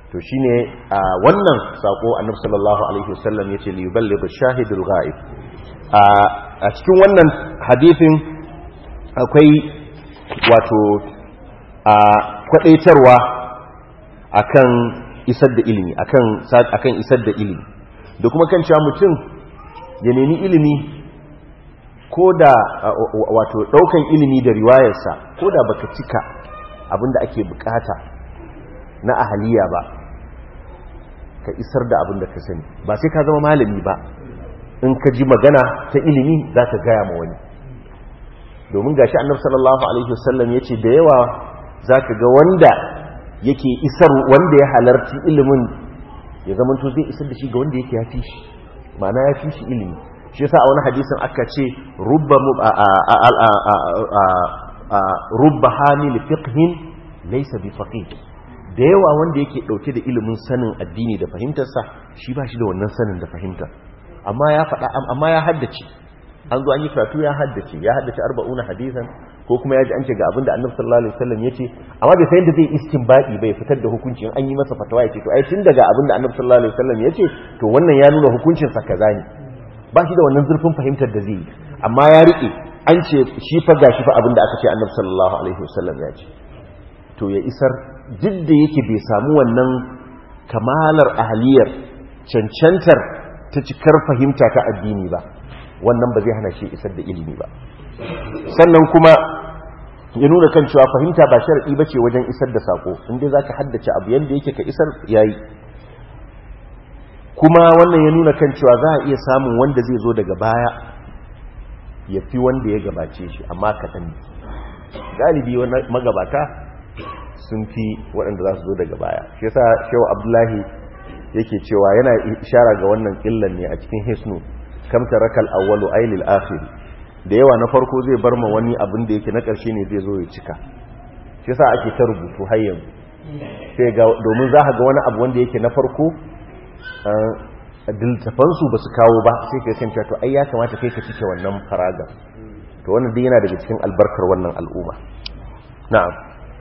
to shine a wannan sako annabi sallallahu alaihi wasallam yace li yuballigh ash-shahidul ghaib a cikin wannan hadisin akwai wato a kwadaitarwa akan isar da ilimi akan akan isar da ilimi da kuma kan cewa mutum ya nemi ilimi ko da wato daukan ilimi da riwayarsa ko da baka cika abinda ake bukata na ahaliya ba ka isar da abinda ka sani ba sai ka zama malami ba in ka ji magana ta ilimi za ka gaya ma wani domin gashi annabi sallallahu alaihi wasallam yace da yawa zaka ga wanda yake isar wanda ya halarci ilimin ya zama to zai isar da shi ga wanda yake ya fi shi ma'ana ya fi shi ilimi shi yasa a wani hadisin aka ce rubba rubba hamil fiqhin laysa bi faqih da yawa wanda yake dauke da ilimin sanin addini da fahimtarsa shi ba shi da wannan sanin da fahimta amma ya faɗa amma ya haddace an zo an yi karatu ya haddace ya haddace arba'una hadisan ko kuma ya ji an ce ga abin da annabi sallallahu alaihi wasallam yace amma bai san da zai istinbadi bai fitar da hukunci in an yi masa fatawa yace to ai tun daga abin da annabi sallallahu alaihi wasallam yace to wannan ya nuna hukuncin sa kaza ne ba shi da wannan zurfin fahimtar da zai yi amma ya rike an ce shi fa gashi fa abin da aka ce annabi sallallahu alaihi wasallam ya ce to ya isar duk da yake bai samu wannan kamalar ahliyar cancantar ta cikar fahimta ta addini ba wannan ba zai hana shi isar da ilimi ba sannan kuma ya nuna kan cewa fahimta ba sharaɗi ba ce wajen isar da sako inda za ka haddace abu yadda yake ka isar yayi kuma wannan ya nuna kan cewa za a iya samun wanda zai zo daga baya ya fi wanda ya gabace shi amma kaɗan galibi magabata sun fi waɗanda za su zo daga baya shi yasa shehu abdullahi yake cewa yana ishara ga wannan illan ne a cikin hisnu kam tarakal awwalu ailil akhir da yawa na farko zai bar ma wani abin da yake na ƙarshe ne zai zo ya cika shi yasa ake ta rubutu har yanzu sai ga domin za ka ga wani abu wanda yake na farko diltafan su basu kawo ba sai ka san to ai ya kamata kai ka cike wannan faraga to wannan dai yana daga cikin albarkar wannan al'umma na'am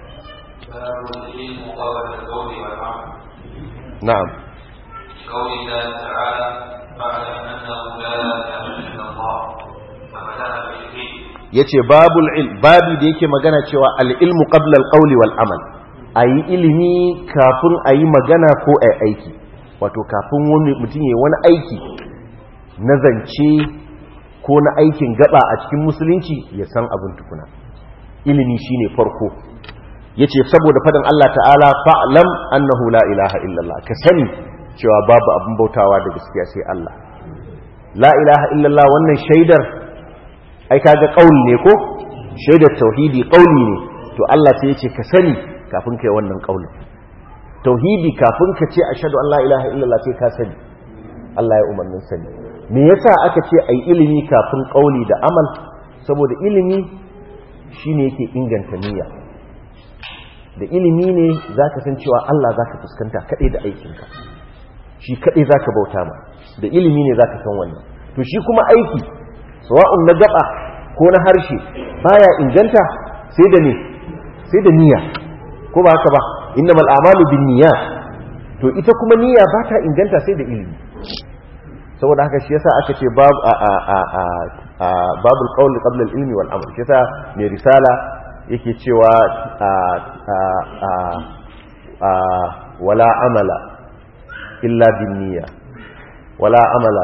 na'am قول الله تعالى فاعلم انه لا اله الا الله فبدا بالعلم yace babul ilm babi da yake magana cewa al-ilmu qabla al-qawli wal amal ayi ilimi kafin ayi magana ko ayi aiki wato kafin wani mutum yayi wani aiki na zance ko na aikin gaba a cikin musulunci ya san abin tukuna ilimi shine farko yace saboda faɗin Allah ta'ala fa'lam annahu la ilaha illallah ka sani cewa babu abin bautawa da gaskiya sai Allah la ilaha illallah wannan shaidar ai kaga qauli ne ko shaidar tauhidi qauli ne to Allah sai yace ka sani kafin kai wannan qaulin tauhidi kafin ka ce ashhadu an la ilaha illallah sai ka sani Allah ya umarnin sani me yasa aka ce ai ilimi kafin qauli da amal saboda ilimi shine yake inganta niyya da ilimi ne zaka san cewa Allah zaka fuskanta kadai da aikinka shi kadai zaka bauta ma da ilimi ne zaka san wannan to shi kuma aiki sawa'un na gaba ko na harshe baya inganta sai da ne sai da niyya ko ba haka ba innamal a'malu binniyat to ita kuma niyya ba ta inganta sai da ilimi saboda haka shi yasa aka ce babu a a a a babul qawl qabla al-ilmi wal amal shi yasa mai risala yake cewa a a a wala amala illa binniyya wala amala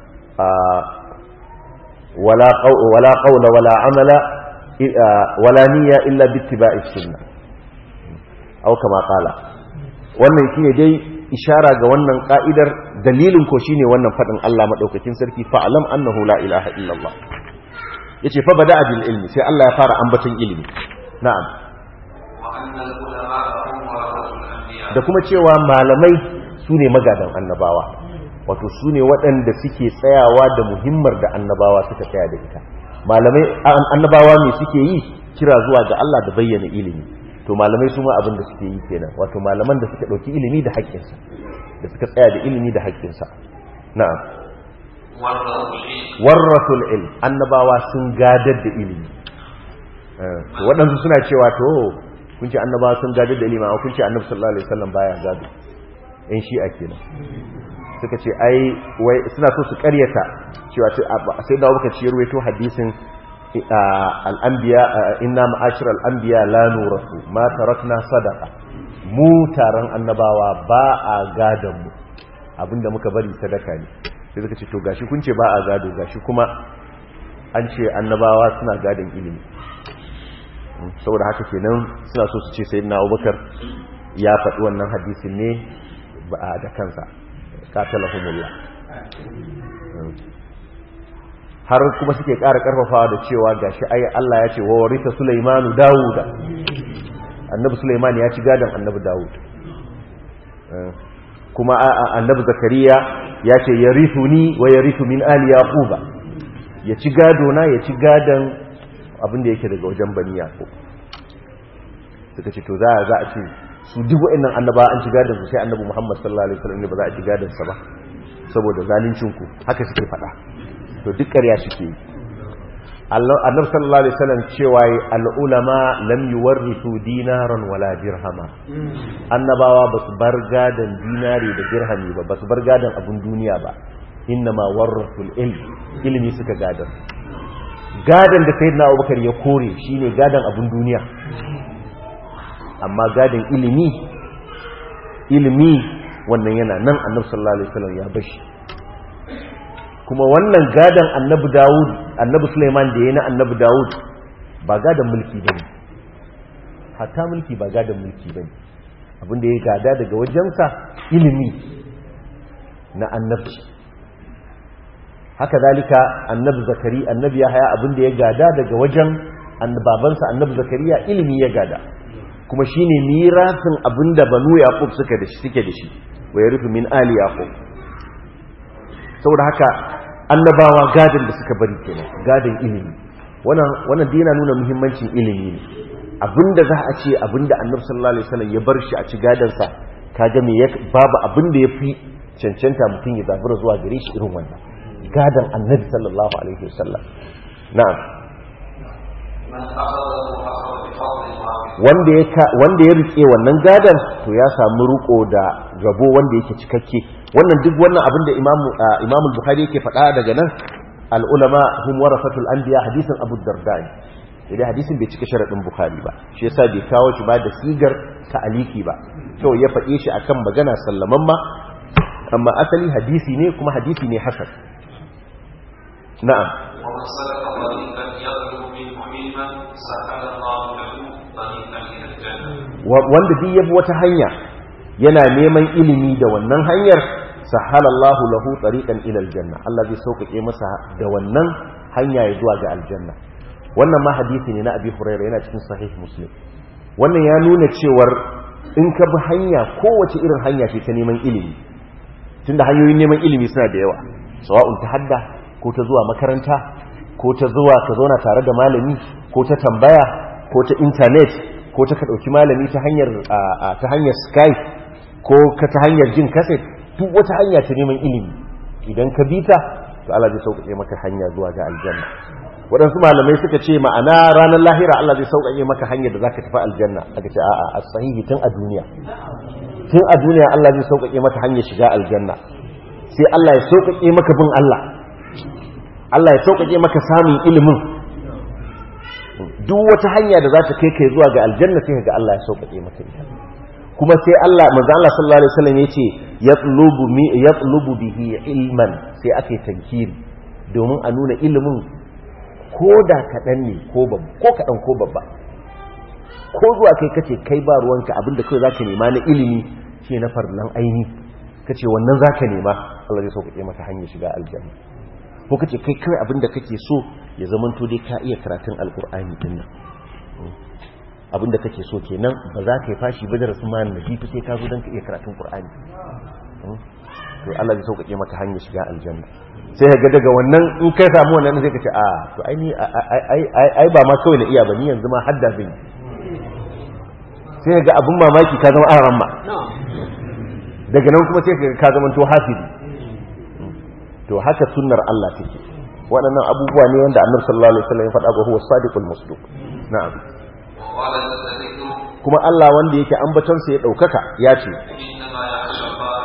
ولا قول ولا قول ولا عمل ولا نية إلا باتباع السنة أو كما قال wannan shine dai ishara ga wannan ka'idar dalilin ko shine wannan fadin Allah madaukakin sarki fa'alam annahu la ilaha illallah yace fa bada bil ilmi sai Allah ya fara ambaton ilimi na'am da kuma cewa malamai sune magadan annabawa wato su ne waɗanda suke tsayawa da muhimmar da annabawa suka tsaya da ita malamai annabawa ne suke yi kira zuwa ga Allah da bayyana ilimi to malamai su ma abin da suke yi kenan wato malaman da suka ɗauki ilimi da haƙƙinsa da suka tsaya da ilimi da haƙƙinsa na'am warrasul ilm annabawa sun gadar da ilimi to waɗansu suna cewa to kun ce annabawa sun gadar da ilimi amma kun ce annabi sallallahu alaihi wasallam baya gado yan shi'a kenan suka ce ai wai suna so su karyata cewa sai da abubakar shi ruwaito hadisin al'anbiya inna ma'ashir al'anbiya la nurasu ma tarakna sadaqa mu taron annabawa ba a gadon mu abinda muka bari sadaka ne sai suka ce to gashi kun ce ba a gado gashi kuma an ce annabawa suna gadon ilimi saboda haka kenan suna so su ce sayyidina abubakar ya faɗi wannan hadisin ne ba da kansa katalahumullah har kuma suke ƙara ƙarfafawa da cewa gashi ai Allah ya ce wa warita Sulaimanu Dawuda annabi Sulaiman ya ci gadon annabi Dawud kuma annabi Zakariya ya ce yarithuni wa yarithu min ali yaquba ya ci gado na ya ci gadon abin da yake daga wajen bani yaqub suka ce to za a za a ce su duk wa'annan annaba an ci gadon su sai annabi Muhammad sallallahu alaihi wasallam ne ba za a ci gadon sa ba saboda zalincin ku haka suke faɗa to duk ƙarya suke yi annabi sallallahu alaihi wasallam cewa al-ulama lam yuwarrisu dinaran wala dirhama annabawa basu bar gadan dinari da dirhami ba basu bar gadan abun duniya ba innama warrasul ilm ilmi suka gadan gadan da sayyidina Abubakar ya kore shine gadan abun duniya amma gadan ilimi ilimi wannan yana nan annabi sallallahu alaihi wasallam ya bashi kuma wannan gadan annabi Dawud annabi Sulaiman da yayin annabi Dawud ba gadan mulki bane hatta mulki ba gadan mulki bane abinda ya gada daga wajensa ilimi na annabci haka zalika annabi Zakari annabi Yahaya abinda ya gada daga wajen annababansa annabi Zakariya ilimi ya gada kuma shine mirasin abinda banu Yaqub suka da shi suke da shi wa yarithu min ali Yaqub saboda haka annabawa gadin da suka bari kenan gadin ilimi wannan wannan dina nuna muhimmancin ilimi ne abinda za a ce abinda annabi sallallahu alaihi wasallam ya bar shi a ci gadan sa kaga me ya babu abinda yafi cancanta mutum ya zabura zuwa gare shi irin wannan gadan annabi sallallahu alaihi wasallam na'am wanda ya wanda ya rike wannan gadan to ya samu riko da rabo wanda yake cikakke wannan duk wannan abin da imamu bukhari yake faɗa daga nan al'ulama hum warasatul anbiya hadisin abu dardani idan hadisin bai cika sharaɗin bukhari ba shi yasa bai kawo shi ba da sigar ta aliki ba kawai ya faɗe shi akan magana sallaman ma amma asali hadisi ne kuma hadisi ne hasan na'am wanda duk yabi wata hanya yana neman ilimi da wannan hanyar sahalallahu lahu tariqan ila aljanna Allah zai sauƙaƙe masa da wannan hanya ya zuwa ga aljanna wannan ma hadisi ne na Abi Hurairah yana cikin sahih Muslim wannan ya nuna cewar in ka bi hanya kowace irin hanya ce ta neman ilimi tunda hanyoyin neman ilimi suna da yawa sawa'un ta hadda ko ta zuwa makaranta ko ta zuwa ka zauna tare da malami ko ta tambaya ko ta internet ko ta ka dauki malami ta hanyar ta hanyar Skype ko ka ta hanyar jin kaset duk wata hanya ta neman ilimi idan ka bi ta to Allah zai sauƙaƙe maka hanya zuwa ga aljanna waɗansu malamai suka ce ma'ana ranar lahira Allah zai sauƙaƙe maka hanyar da zaka tafi aljanna aka ce a'a as-sahihi tun a duniya tun a duniya Allah zai sauƙaƙe maka hanyar shiga aljanna sai Allah ya sauƙaƙe maka bin Allah Allah ya sauƙaƙe maka samun ilimin duk wata hanya da za ta kai kai zuwa ga aljanna sai ga Allah ya sauƙaƙe maka ita kuma sai Allah manzo Allah sallallahu alaihi wasallam yace yatlubu mi yatlubu bihi ilman sai ake tankiri domin a nuna ilimin ko da kadan ne ko babba ko kadan ko babba ko zuwa kai kace kai ba ruwanka abinda kai zaka nema na ilimi shi na farlan aini kace wannan zaka nema Allah zai sauƙaƙe maka hanyar shiga aljanna ko kace kai kai abinda kake so ya zamanto dai ka iya karatun alqur'ani din nan abinda kake so kenan ba za ka yi fashi ba da rasu ma nabi sai ka zo don ka iya karatun qur'ani to Allah zai sauƙaƙe maka hanyar shiga aljanna sai ka ga daga wannan in kai samu wannan sai ka ce a to ai ni ai ba ma kawai na iya ba ni yanzu ma hadda zan yi sai ga abin mamaki ka zama aran ma daga nan kuma sai ka zama to hafizi to haka sunnar Allah take waɗannan abubuwa ne wanda annabi sallallahu alaihi wasallam ya faɗa ga huwa sadiqul musduq na'am kuma Allah wanda yake ambatonsa ya ɗaukaka ya ce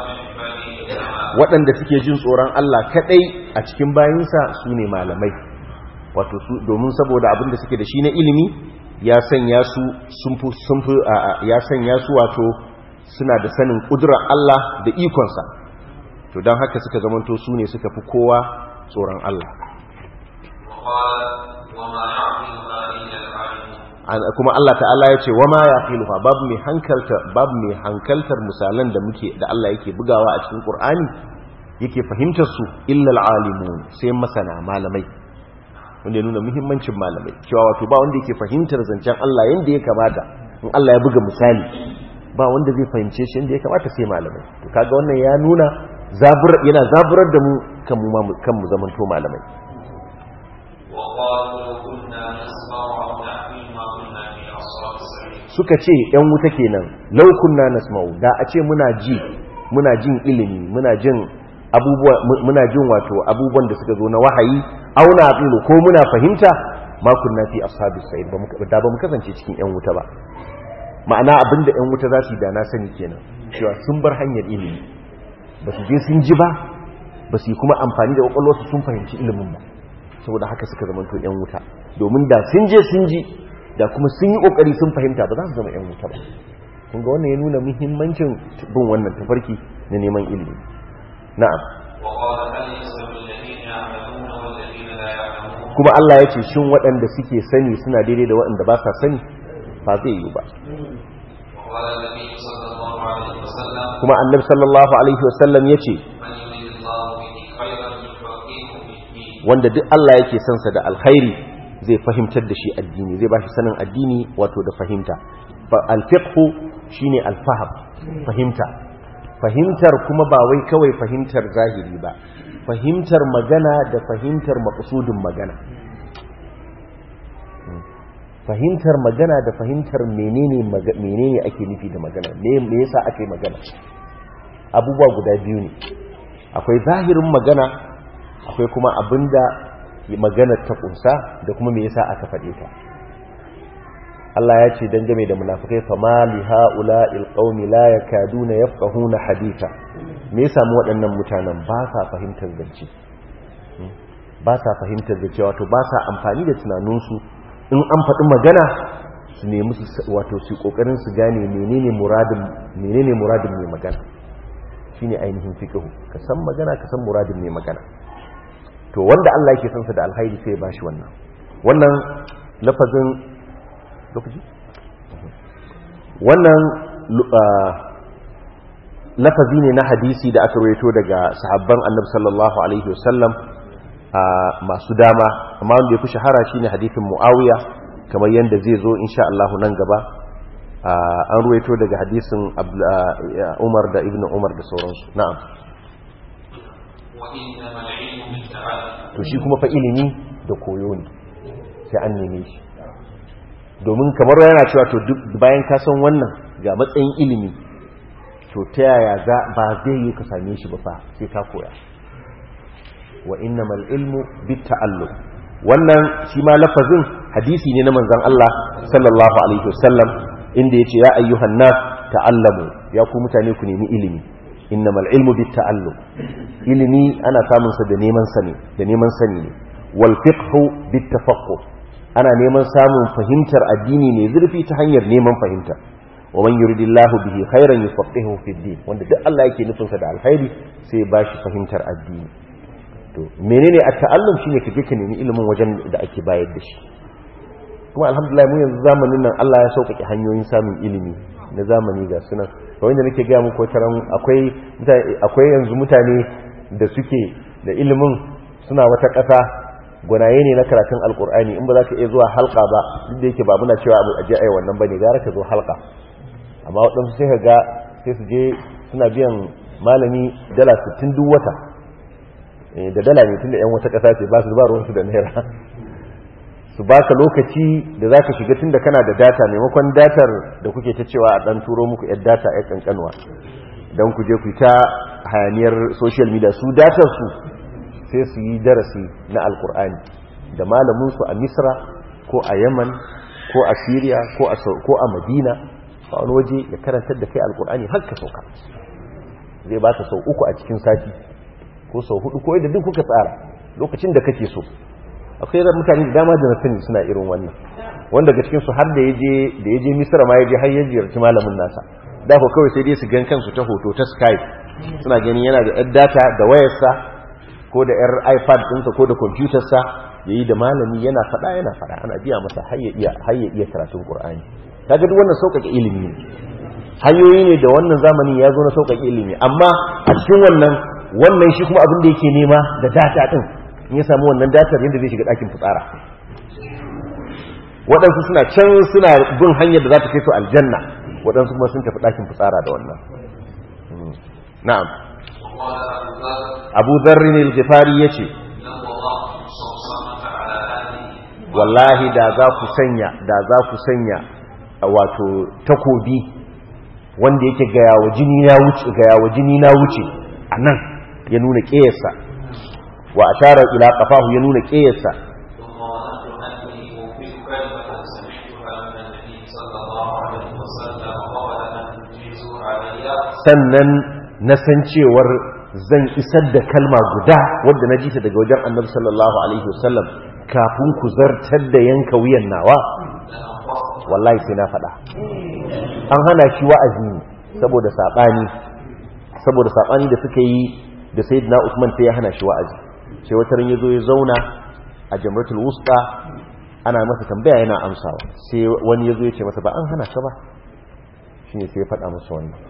waɗanda suke jin tsoron Allah kaɗai a cikin bayinsa su ne malamai wato su domin saboda abinda suke da shi na ilimi ya sanya su sun fi sun fi ya sanya su wato suna da sanin ƙudurar Allah da ikonsa to don haka suka zamanto su ne suka fi kowa tsoron Allah وقال وما يعقلها إلا العالمون kuma Allah ta'ala ya ce wama ya filuha babu mai hankalta babu mai hankaltar misalan da muke da Allah yake bugawa a cikin Qur'ani yake fahimtar su illa alimun sai masana malamai wanda ya nuna muhimmancin malamai cewa wato ba wanda yake fahimtar zancen Allah yanda ya kamata in Allah ya buga misali ba wanda zai fahimce shi yanda ya kamata sai malamai to kaga wannan ya nuna zabur yana zaburar da mu kan mu kan mu zamanto malamai وقالوا لو كنا نسمع أو نعقل ما كنا في أصحاب السعير suka ce ‘yan wuta kenan laukunna nasma'u da a ce muna ji muna jin ilimi muna jin abubuwa muna jin wato abubuwan da suka zo na wahayi auna aqilu ko muna fahimta ma kunna fi ashabis sa'id ba mu da ba mu kasance cikin ‘yan wuta ba ma'ana abinda ‘yan wuta za su yi da na sani kenan cewa sun bar hanyar ilimi ba su je sun ji ba ba su yi kuma amfani da kwakwalwarsu sun fahimci ilimin ba saboda haka suka zama to ‘yan wuta domin da sun je sun ji da kuma sun yi kokari sun fahimta ba za su zama 'yan wuta ba kun ga wannan ya nuna muhimmancin bin wannan tafarki na neman ilimi na'am وقال هل يستوي الذين يعملون والذين لا يعلمون kuma Allah ya ce shin waɗanda suke sani suna daidai da waɗanda ba sa sani ba zai yi ba وقال النبي صلى الله عليه وسلم kuma annabi sallallahu alaihi wasallam ya ce من يريد الله به خيرا يفقهه في الدين wanda duk Allah yake son sa da alkhairi zai fahimtar da shi addini zai bashi sanin addini wato da fahimta fa alfiqhu shine alfaham fahimta fahimtar kuma ba wai kawai fahimtar zahiri ba fahimtar magana da fahimtar maqsudin magana fahimtar magana da fahimtar menene maga- menene ake nufi da magana me me yasa ake magana abubuwa guda biyu ne akwai zahirin magana akwai kuma abinda magana ta kunsa da kuma me yasa aka faɗe ta Allah ya ce dangane da munafikai fa ma li haula'il qaumi la yakaduna yafqahuna haditha me yasa mu waɗannan mutanen ba sa fahimtar zance Hmm? ba sa fahimtar zance wato ba sa amfani da tunaninsu in an faɗi magana su nemi su wato su kokarin su gane menene muradin menene muradin mai magana shine ainihin fiqhu ka san magana ka san muradin mai magana to wanda Allah yake son sa da alkhairi sai ya bashi wannan wannan lafazin lokaci wannan lu- ah, lafazi ne na hadisi da aka rawaito daga sahabban annabi sallallahu alaihi wasallam a masu dama amma wanda ya fi shahara shine hadisin muawiya kamar yadda zai zo insha Allah nan gaba ah, an rawaito daga hadisin Abd- ah, Umar da Ibn Umar da sauransu na'am وإنما العلم بالتعلم to shi kuma fa ilimi da koyo ne sai an neme shi domin kamar yana cewa to duk bayan ka san wannan ga matsayin ilimi to ta yaya za ba zai yi ka same shi ba fa sai ka koya wa innamal ilmu bit ta'allum wannan shi ma lafazin hadisi ne na manzon Allah sallallahu alaihi wasallam inda yace ya ayyuhan nas ta'allamu ya ku mutane ku nemi ilimi innamal ilmu bit ta'allum ilimi ana samun sa da neman sani da neman sani ne wal fiqhu bit tafaqquh ana neman samun fahimtar addini ne zurfi ta hanyar neman fahimta wa man yuridillahu bihi khairan yufaqihu fid din wanda duk Allah yake nufin sa da alkhairi sai ba shi fahimtar addini to menene at-ta'allum shine kaje ka nemi ilimin wajen da ake bayar da shi kuma alhamdulillah mu yanzu zamanin nan Allah ya sauƙaƙe hanyoyin samun ilimi na zamani ga sunan kawai da nake gaya muku taran akwai mutane akwai yanzu mutane da suke da ilimin suna wata ƙasa gwanaye ne na karatun alkur'ani in ba za ka iya zuwa halka ba duk da yake ba muna cewa abu aje ai wannan bane gara ka zo halka amma waɗansu sai ka ga sai su je suna biyan malami dala 60 duk wata Eh, da dala ne tun da yan wata ƙasa ce ba su ba ruwansu da naira su baka lokaci da za ka shiga tun da kana da data maimakon datar da kuke ta cewa a ɗan turo muku yar data ya ƙanƙanwa don ku je ku ta hayaniyar social media su datar su sai su yi darasi na alkur'ani da malaminsu a misra ko a yaman ko a syria ko a Sau- ko a madina a wani waje ya karantar da kai alkur'ani har ka sauka zai baka sau uku a cikin sati ko sau hudu ko yadda duk kuka tsara lokacin da kake so akwai da mutane da dama da na sani suna irin wannan wanda daga cikin su har da yaje da yaje Misra ma yaje har ya ziyarci malamin nasa da ko kawai sai dai su gan kansu ta hoto ta Skype suna ganin yana da yar data da wayarsa ko da yar iPad ɗinsa ko da computer sa yayi da malami yana fada yana fada ana biya masa har ya iya har ya iya karatun Qur'ani kaga duk wannan sauƙaƙe ilimi ne hanyoyi ne da wannan zamanin ya zo na sauƙaƙe ilimi amma a cikin wannan wannan shi kuma abin da yake nema da data din in ya samu wannan datar yadda zai shiga ɗakin fitsara waɗansu suna can suna bin hanyar da za ta kai su aljanna waɗansu kuma sun tafi ɗakin fitsara da wannan na'am abu zarri ne al-ghifari ya ce wallahi da za ku sanya da za ku sanya wato takobi wanda yake gaya wa jini na wuce gaya wa jini na wuce a nan ya nuna ƙeyarsa wa ashara ila qafahu ya nuna ƙeyarsa sannan na san cewar zan isar da kalma guda wadda na ji ta daga wajen annabi sallallahu alaihi wasallam kafin ku zartar da yanka wuyan nawa wallahi sai na faɗa an hana shi wa'azi ne saboda saɓani saboda saɓani da suka yi da sayyidina Usman sai ya hana shi wa'azi sai wata ran yazo ya zauna a jamratul wusta ana masa tambaya yana amsawa sai wani yazo ya ce masa ba an hana ka ba shine sai ya faɗa masa wannan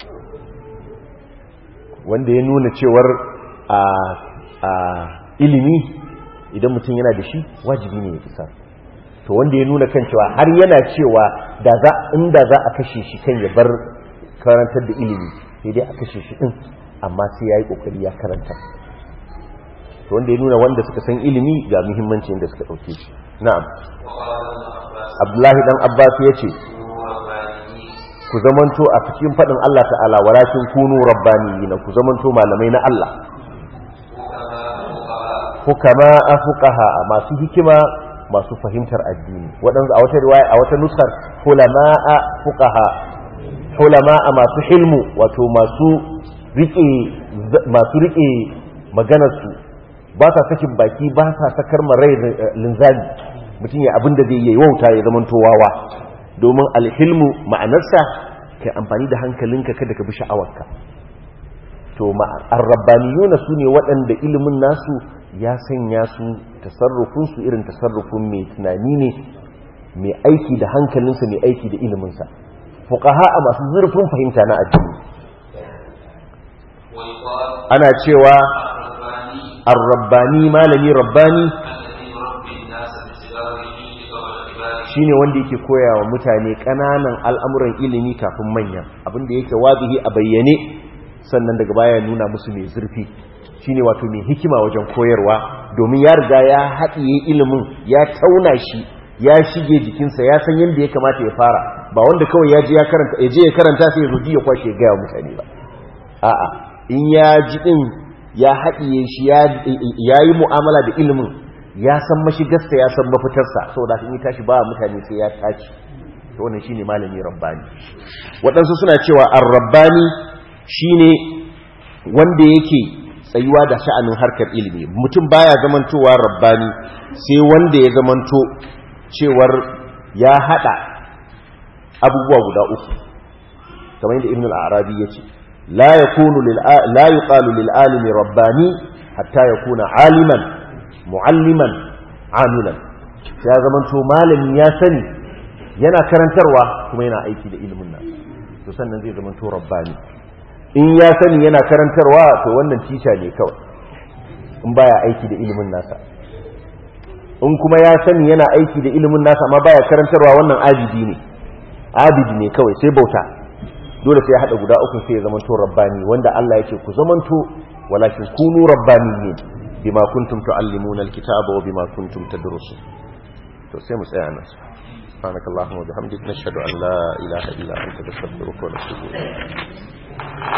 wanda ya nuna cewar a a ilimi idan mutum yana da shi wajibi ne ya isa to wanda ya nuna kan cewa har yana cewa da za inda za a kashe shi kan ya bar karantar da ilimi sai dai a kashe shi din amma sai ya yi ƙoƙari ya karanta to wanda ya nuna wanda suka san ilimi ga muhimmancin da suka ɗauke shi na'am abdullahi dan abbas ya ce ku zamanto a cikin faɗin allah ta'ala walakin kunu rabbaniyina ku zamanto malamai na allah hukama a fuqaha masu hikima masu fahimtar addini waɗansu a wata riwaya a wata nuskar hulama a fuqaha hulama a masu hilmu wato masu rike masu rike maganarsu ba sa sakin baki ba sa sakar marai linzami mutum ya abin da zai yi wauta ya zama towawa domin alhilmu ma'anarsa kai amfani da hankalinka kada ka bi sha'awarka to arrabbaniyuna su ne waɗanda ilimin nasu ya sanya su tasarrufinsu irin tasarrufin mai tunani ne mai aiki da hankalinsa mai aiki da iliminsa fuqaha a masu zurfin fahimta na addini ana cewa ar-rabbani malami rabbani shine wanda yake koya wa mutane ƙananan al'amuran ilimi kafin manyan abinda yake wazihi a bayyane sannan daga baya nuna musu mai zurfi shine wato mai hikima wajen koyarwa domin ya riga ya haɗiye ilimin ya tauna shi ya shige jikinsa ya san yadda ya kamata ya fara ba wanda kawai ya je ya karanta ya je ya karanta sai ya zo ya kwashe ya gaya mutane ba a'a in ya ji din ya haɗiye shi ya yi mu'amala da ilimin ya san mashigarsa ya san mafitarsa saboda in yi tashi ba mutane sai ya tashi to wannan shine malami rabbani waɗansu suna cewa ar-rabbani shine wanda yake tsayuwa da sha'anin harkar ilimi mutum baya zamantowa rabbani sai wanda ya zamanto cewar ya hada abubuwa guda uku kamar yadda ibn al-arabi yace la yakunu lil la yuqalu lil alimi rabbani hatta yakuna aliman mualliman amilan ya zamanto malami ya sani yana karantarwa kuma yana aiki da ilimin nan to sannan zai zamanto rabbani in ya sani yana karantarwa to wannan tisha ne kawai in baya aiki da ilimin nasa in kuma ya sani yana aiki da ilimin nasa amma baya karantarwa wannan abidi ne abidi ne kawai sai bauta dole sai ya hada guda uku sai ya zamanto rabbani wanda Allah ya ce ku zamanto walakin kunu rabbaniyin bima kuntum tuallimuna alkitaba wa bima kuntum tadrusun to sai mu tsaya nan سبحانك اللهم وبحمدك نشهد أن لا إله إلا أنت نستغفرك ونتوب إليك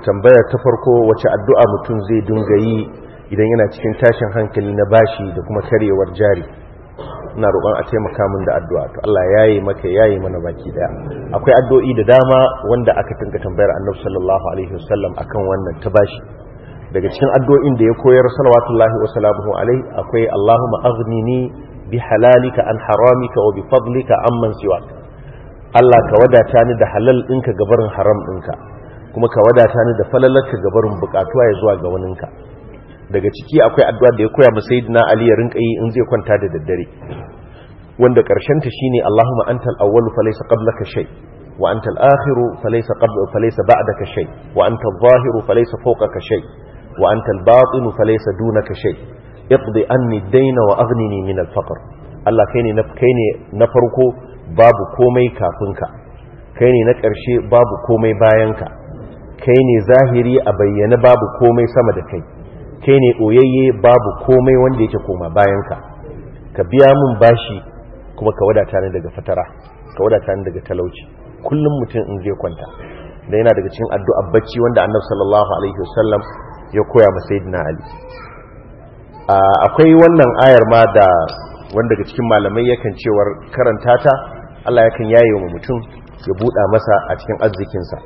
tambaya ta farko wace addu'a mutum zai dinga yi idan yana cikin tashin hankali na bashi da kuma karyewar jari ina roƙon a taimaka min da addu'a to Allah yayi maka yayi mana baki daya akwai addu'o'i da dama wanda aka tinka tambayar Annabi sallallahu alaihi wasallam akan wannan ta bashi daga cikin addu'o'in da ya koyar salawatullahi wa salamuhu alaihi akwai Allahumma aghnini bi halalika an haramika wa bi fadlika amman siwak Allah ka wadata ni da halal ɗinka gabarin haram ɗinka kuma ka wadata ni da falalarka gabarin bukatuwa ya zuwa ga waninka daga ciki akwai addu'a da ya koya ma sayyidina Ali ya rinka yi in zai kwanta da daddare wanda karshen ta shine Allahumma antal awwalu falaysa qablaka shay wa antal akhiru falaysa qabla falaysa ba'daka shay wa antal zahiru falaysa fawqaka shay wa antal batinu falaysa dunaka shay iqdi anni ad-dayna wa aghnini min al-faqr Allah kai ne na kai ne na farko babu komai kafin ka kai ne na ƙarshe babu komai bayan ka kai ne zahiri a bayyana babu komai sama da kai kai ne ɓoyayye babu komai wanda yake koma bayanka ka biya mun bashi kuma ka wadata ni daga fatara ka wadata ni daga talauci kullum mutum in zai kwanta da yana daga cikin addu'a bacci wanda annabi sallallahu alaihi wasallam ya koya ma sayyidina ali akwai wannan ayar ma da wanda daga cikin malamai yakan cewar karanta ta Allah yakan yaye wa mutum ya buɗa masa a cikin arzikinsa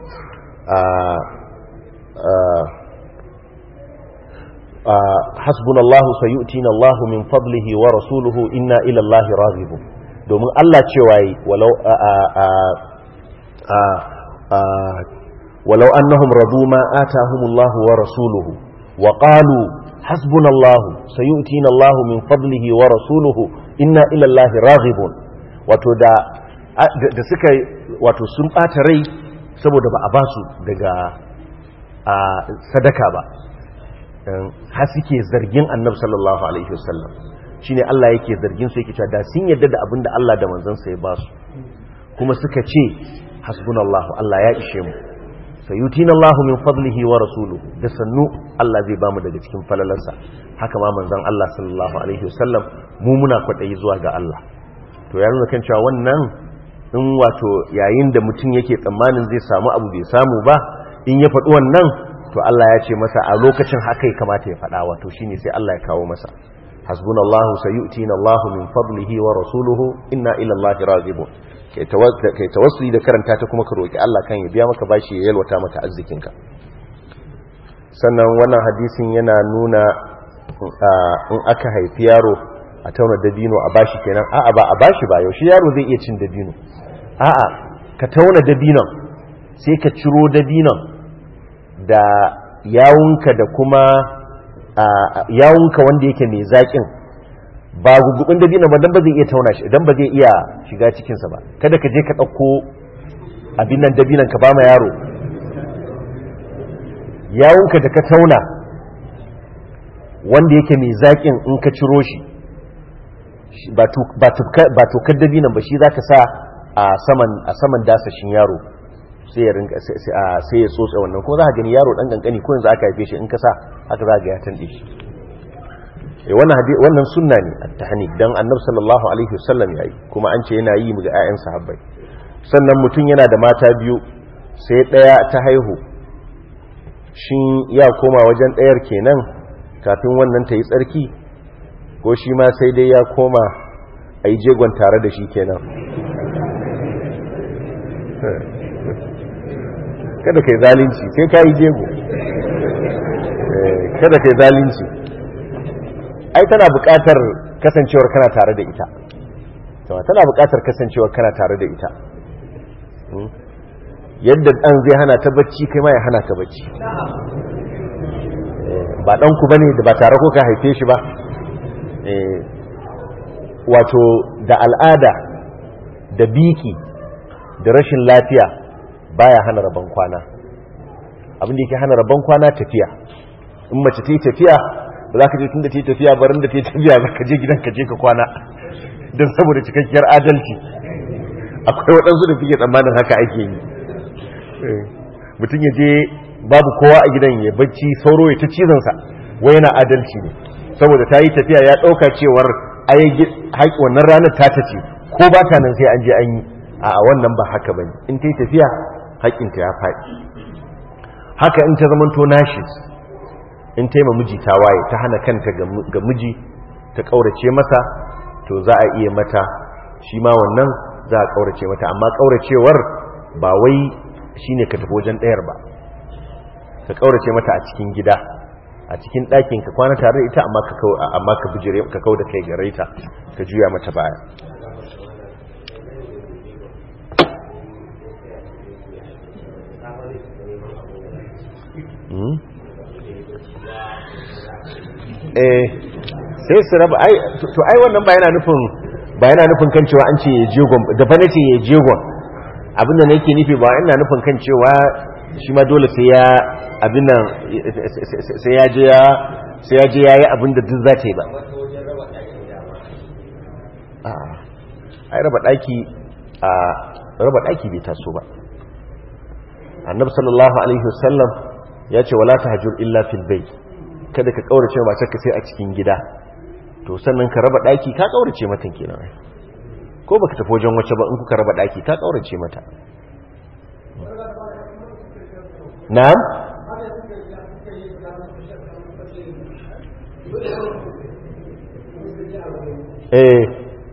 hasbuna Allah sayu'tina Allah min fadlihi wa rasuluhu inna ila Allah raghibun domin Allah cewa yi walau walau annahum radu ma atahum Allah wa rasuluhu wa qalu hasbuna Allah sayu'tina Allah min fadlihi wa rasuluhu inna ila Allah raghibun wato da da suka wato sun bata rai saboda ba a basu daga sadaka ba har suke zargin annabi sallallahu alaihi wasallam shine Allah yake zargin su yake cewa da sun yadda da abin da Allah da manzon sa ya ba su kuma suka ce hasbunallahu Allah ya ishe mu sayutina Allah min fadlihi wa rasuluhu da sannu Allah zai bamu daga cikin falalansa haka ma manzon Allah sallallahu alaihi wasallam mu muna kwadayi zuwa ga Allah to ya nuna kan cewa wannan in wato yayin da mutum yake tsammanin zai samu abu bai samu ba in ya faɗi wannan to Allah ya ce masa a lokacin haka ya kamata ya faɗa wato shine sai Allah ya kawo masa hasbunallahu sayu'tina Allahu min fadlihi wa rasuluhu inna ila Allahi raghibun kai tawassuli da karanta ta kuma ka roki Allah kan ya biya maka bashi ya yalwata maka arzikinka sannan wannan hadisin yana nuna in aka haifi yaro a tauna dabino a bashi kenan a'a ba a bashi ba yaushe yaro zai iya cin dabino a'a ka tauna dabinon sai ka ciro dabinon da yawunka da kuma yawunka wanda yake mai zaƙin ba gugubin dabino ba dan ba zai iya tauna shi dan ba zai iya shiga cikinsa ba kada ka je ka ɗauko abin nan dabinon ka ba ma yaro yawunka da ka tauna wanda yake mai zaƙin in ka ciro shi ba tokar dabinon ba shi za ka sa a saman dasashin yaro sai ya rinka sai ya tsotsa wannan ko za ka gani yaro dan kankani ko yanzu aka haife shi in ka sa haka za ga ya tande shi eh wannan wannan sunna ne at-tahni dan annabi sallallahu alaihi wasallam yayi kuma an ce yana yi mu ga ƴaƴan sahabbai sannan mutum yana da mata biyu sai daya ta haihu shin ya koma wajen dayar kenan kafin wannan ta yi tsarki ko shi ma sai dai ya koma a yi jegon tare da shi kenan kada kai zalunci sai ka yi jego kada kai zalunci ai tana buƙatar kasancewar kana tare da ita tana buƙatar kasancewar kana tare da ita yadda ɗan zai hana ta bacci kai ma ya hana ta bacci ba ɗanku ba ne da ba tare ko ka haife shi ba wato da al'ada da biki da rashin lafiya baya hana rabon kwana abin da yake hana rabon kwana tafiya in mace ta yi tafiya ba za ka je tun da ta yi tafiya barin da ta yi tafiya za ka je gidan ka je ka kwana don saboda cikakkiyar adalci akwai waɗansu da suke tsammanin haka ake yi mutum ya je babu kowa a gidan ya bacci sauro ya ta cizonsa wai yana adalci ne saboda ta yi tafiya ya ɗauka cewar wannan ranar ta ta ce ko ba ta nan sai an je an yi a wannan ba haka ba ne in ta yi tafiya haƙƙinta ya faɗi haka in ta zamanto nashis in ta yi ma miji ta waye ta hana kanta ga miji ta ƙaurace masa to za a iya mata shi ma wannan za a ƙaurace mata amma ƙauracewar ba wai shi ne ka tafi wajen ɗayar ba ka ƙaurace mata a cikin gida a cikin ɗakin ka kwana tare da ita amma ka bijire ka kau da kai gare ta ka juya mata baya eh sai su raba ai to ai wannan ba yana nufin ba yana nufin kan cewa an ce ya jegon da fa nace ya jegon abin da nake nufi ba ina nufin kan cewa shi ma dole sai ya abin nan sai ya je ya sai ya je yayi abin da duk za ta yi ba a ai raba daki a raba daki bai taso ba annabi sallallahu alaihi wasallam ya ce wala tahjur illa fil bayt kada ka kaurace matarka sai a cikin gida to sannan ka raba daki ka kaurace mata kenan ko baka tafi wajen wace ba in kuka raba daki ka kaurace mata na'am eh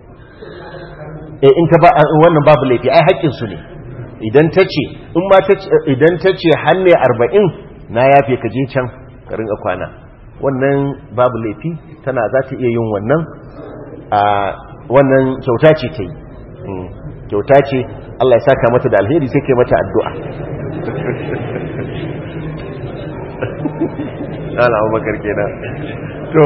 eh in ta ba wannan babu laifi ai haƙƙin su ne idan ta ce in ma ta idan ta ce hanne 40 na yafe ka je can ka rinka kwana wannan babu laifi tana za ta iya yin wannan a wannan kyauta ce ta yi kyauta ce Allah ya saka mata da alheri sai kai mata addu'a ala abubakar kenan to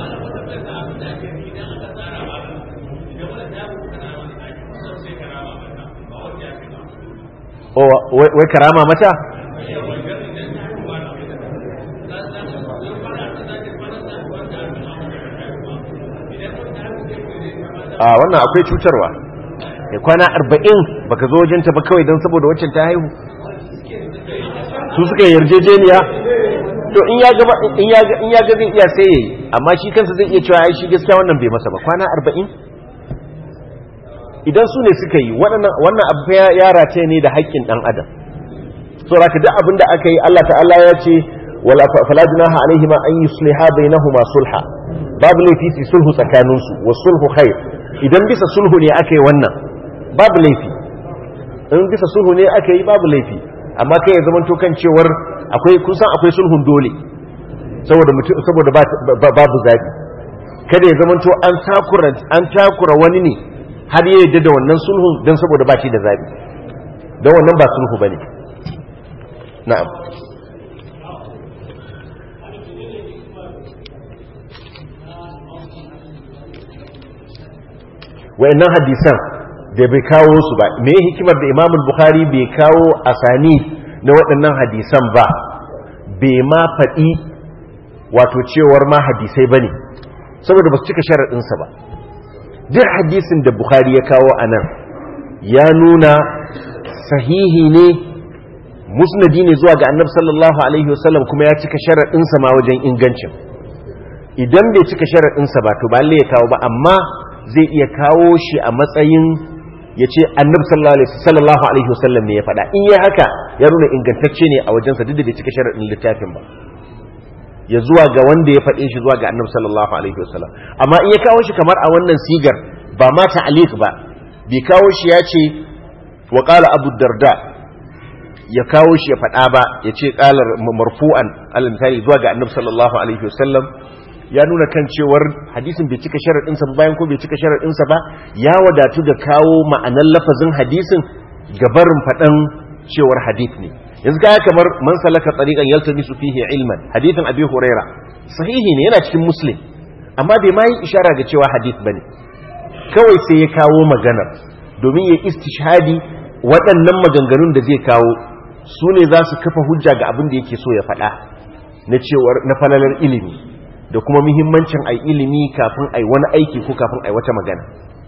wai karama mata a wannan akwai cutarwa ya kwana arba'in baka zo wajenta ba kawai don saboda waccan ta haihu su suka yarjejeniya to in ya ga in ya ga zai iya sai yayi amma shi kansa zai iya cewa ai shi gaskiya wannan bai masa ba kwana arba'in idan su ne suka yi wannan abu yara ce ne da haƙƙin ɗan adam so raka duk abin da aka yi Allah ta'ala ya ce wala fala junaha alaihima an yusliha bainahuma sulha babu laifi su sulhu tsakaninsu wa sulhu khair idan bisa sulhu ne aka yi wannan babu laifi in bisa sulhu ne aka yi babu laifi amma kai ya zamanto kan cewar akwai kusan akwai sulhun dole saboda saboda babu zabi kada ya zamanto an takura an takura wani ne har ya yadda da wannan sulhun don saboda ba shi da zabi don wannan ba sulhu bane na'am wayannan hadisan da bai kawo su ba me hikimar da Imam Bukhari bai kawo asani na waɗannan hadisan ba bai ma faɗi wato cewar ma hadisai bane saboda ba su cika sharaɗinsa ba duk hadisin da Bukhari ya kawo a nan ya nuna sahihi ne musnadi ne zuwa ga annabi sallallahu alaihi wasallam kuma ya cika sharaɗinsa ma wajen ingancin idan bai cika sharaɗinsa ba to ba ya kawo ba amma zai iya kawo shi a matsayin ya ce annabi sallallahu alaihi wasallam ne ya faɗa in yi haka ya nuna ingantacce ne a wajensa duk da bai cika sharaɗin littafin ba ya zuwa ga wanda ya faɗe shi zuwa ga annabi sallallahu alaihi wasallam amma in ya kawo shi kamar a wannan sigar ba ma ta'liq ba bai kawo shi ya ce wa qala abu darda ya kawo shi ya faɗa ba ya ce qalar marfu'an al-misali zuwa ga annabi sallallahu alaihi wasallam ya nuna kan cewar hadisin bai cika sharaɗinsa ba bayan ko bai cika sharaɗinsa ba ya wadatu da kawo ma'anar lafazin hadisin gabarin faɗan cewar hadith ne yanzu kaya kamar man salaka tsariƙan yaltamisu fihi ilman hadithin abi huraira sahihi ne yana cikin muslim amma bai ma yi ishara ga cewa hadith bane kawai sai ya kawo maganar domin ya istishhadi waɗannan maganganun da zai kawo su ne za su kafa hujja ga abin da yake so ya faɗa na cewar na falalar ilimi da kuma muhimmancin ai ilimi kafin ai wani aiki ko kafin ai wata magana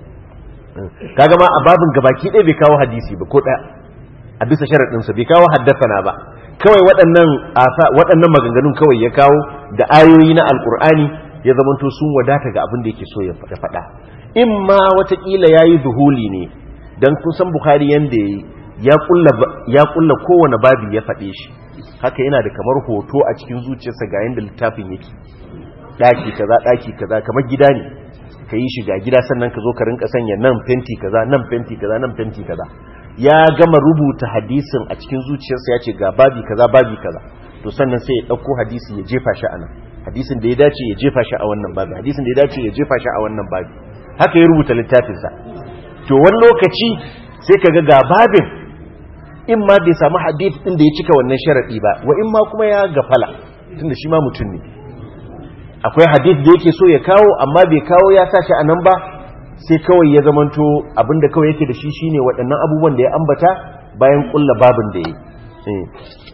kaga ma a babin gabaki ɗaya bai kawo hadisi ba ko ɗaya a bisa sharaɗinsa bai kawo haddasana ba kawai waɗannan waɗannan maganganun kawai ya kawo da ayoyi na alƙur'ani ya zamanto sun wadata ga abin da yake so ya faɗa in ma watakila ya yi duhuli ne don kun san bukhari yadda ya yi ya ƙulla kowane babi ya faɗe shi haka yana da kamar hoto a cikin zuciyarsa ga yanda littafin yake daki kaza daki kaza kamar gida ne ka yi shiga gida sannan ka zo ka rinka sanya nan fenti kaza nan fenti kaza nan fenti kaza ya gama rubuta hadisin a cikin zuciyarsa ya ce ga babi kaza babi kaza to sannan sai ya ɗauko hadisi ya jefa shi a nan hadisin da ya dace ya jefa shi a wannan babi hadisin da ya dace ya jefa shi a wannan babi haka ya rubuta littafinsa to wani lokaci sai ka ga ga babin in ma bai samu hadith din da ya cika wannan sharaɗi ba wa in ma kuma ya gafala tunda shi ma mutum ne akwai hadith da yake so ya kawo amma bai kawo ya sa shi a nan ba sai kawai ya zamanto abinda kawai yake da shi shine waɗannan abubuwan da ya ambata bayan kulla babin da ya yi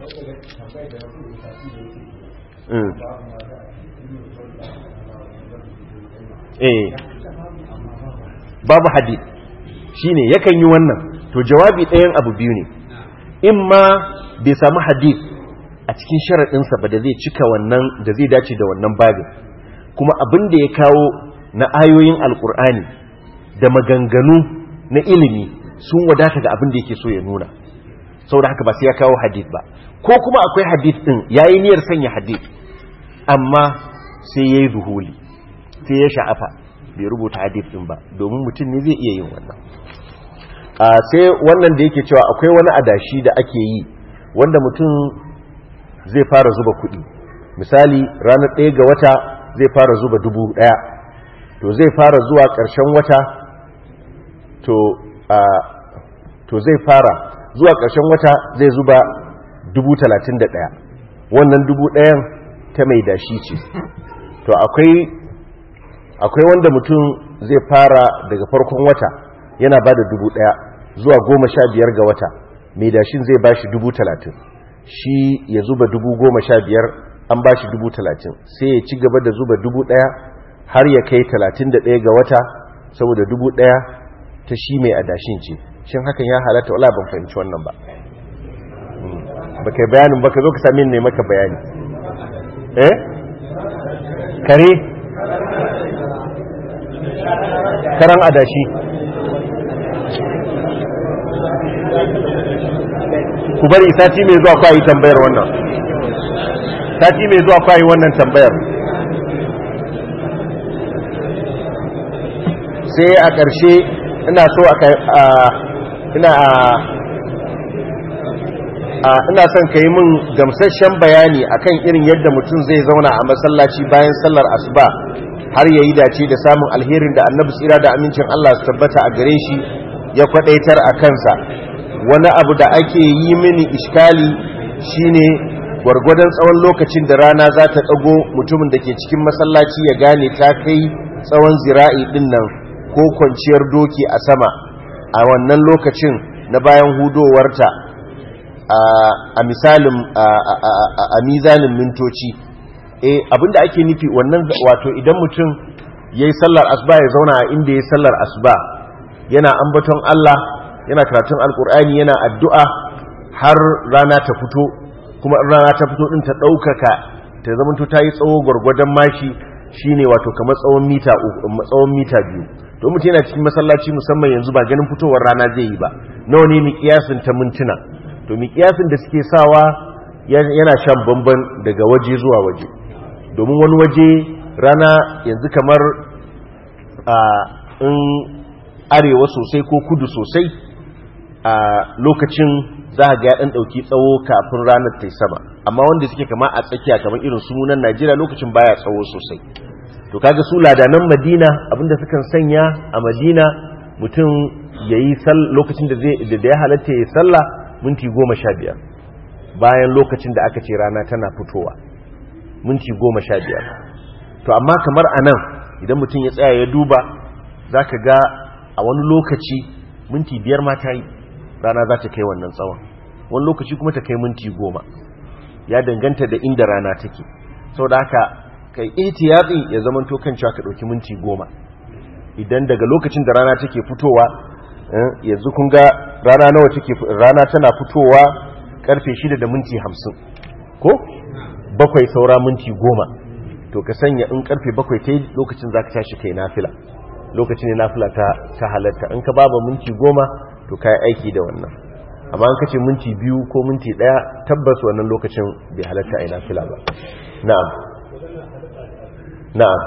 eh babu hadith shine yakan yi wannan to jawabi ɗayan abu biyu ne in ma bai samu hadith a cikin sharaɗinsa ba da zai cika wannan da zai dace da wannan babin kuma abin da ya kawo na ayoyin alkur'ani da maganganu na ilimi sun wadata da abin da yake so ya nuna saboda haka ba sai ya kawo hadith ba ko kuma akwai hadith din yayi niyyar sanya hadith amma sai yayi zuhuli sai ya sha'afa bai rubuta hadith din ba domin mutum ne zai iya yin wannan a sai wannan da yake cewa akwai wani adashi da ake yi wanda mutum zai fara zuba kuɗi misali ranar ɗaya ga wata zai fara zuba dubu ɗaya to zai fara zuwa ƙarshen wata to a to zai fara zuwa ƙarshen wata zai zuba dubu talatin da ɗaya wannan dubu ɗayan ta mai dashi ce to akwai akwai wanda mutum zai fara daga farkon wata yana ba da dubu ɗaya zuwa goma sha biyar ga wata mai dashin zai ba shi dubu talatin shi ya zuba dubu goma sha biyar an ba shi dubu talatin sai ya ci gaba da zuba dubu ɗaya har ya kai talatin da ɗaya ga wata saboda dubu ɗaya ta shi mai adashin ce shin hakan ya halatta wala ban fahimci wannan ba ba kai bayanin ba ka zo ka sami ne maka bayani eh kare karan adashi ku bari sati mai zuwa kwayi tambayar wannan sati mai zuwa kwayi wannan tambayar sai a ƙarshe ina so a ina a ina son ka yi min gamsasshen bayani akan irin yadda mutum zai zauna a masallaci bayan sallar asuba har ya yi dace da samun alherin da annabi tsira da amincin Allah su tabbata a gare shi ya kwadaitar a kansa wani abu da ake yi mini iskali shine gwargwadon tsawon lokacin da rana za ta ɗago mutumin da ke cikin masallaci ya gane ta kai tsawon zira'i ɗin nan ko kwanciyar doki a sama a wannan lokacin na bayan hudowarta a misalin a mizanin mintoci eh abinda ake nufi wannan wato idan mutum yayi sallar asuba ya zauna a inda yayi sallar asuba yana ambaton Allah yana karatun alkur'ani yana addu'a har rana ta fito kuma rana ta fito din ta daukaka ta zamanto ta yi tsawo gwargwadon mashi shine wato kamar tsawon mita tsawon mita biyu to mutum yana cikin masallaci musamman yanzu ba ganin fitowar rana zai yi ba nawa ne miƙiyasin ta mintuna to miƙiyasin da suke sawa yana shan bamban daga waje zuwa waje domin wani waje rana yanzu kamar a in arewa sosai ko kudu sosai a lokacin za a ga ɗan ɗauki tsawo kafin ranar ta sama amma wanda suke kama a tsakiya kamar irin sunan najeriya lokacin baya tsawo sosai to kaga su ladanan madina abinda sukan sanya a madina mutum ya yi lokacin da ya halatta ya yi sallah minti goma sha biyar bayan lokacin da aka ce rana tana fitowa minti goma sha biyar to amma kamar a nan idan mutum ya tsaya ya duba za ka ga a wani lokaci minti biyar ma ta yi rana za ta kai wannan tsawon wani lokaci kuma ta kai minti goma ya danganta da inda rana take sau da haka kai ihtiyati ya zama to kan cewa ka ɗauki minti goma idan daga lokacin da rana take fitowa yanzu kun ga rana nawa take rana tana fitowa karfe shida da minti hamsin ko bakwai saura minti goma to ka sanya in karfe bakwai ta lokacin za ka tashi kai nafila lokacin ne nafila ta ta halatta in ka baba minti goma to ka yi aiki da wannan amma an kace minti biyu ko minti daya tabbas wannan lokacin bai halatta a ina fila ba na'am na'am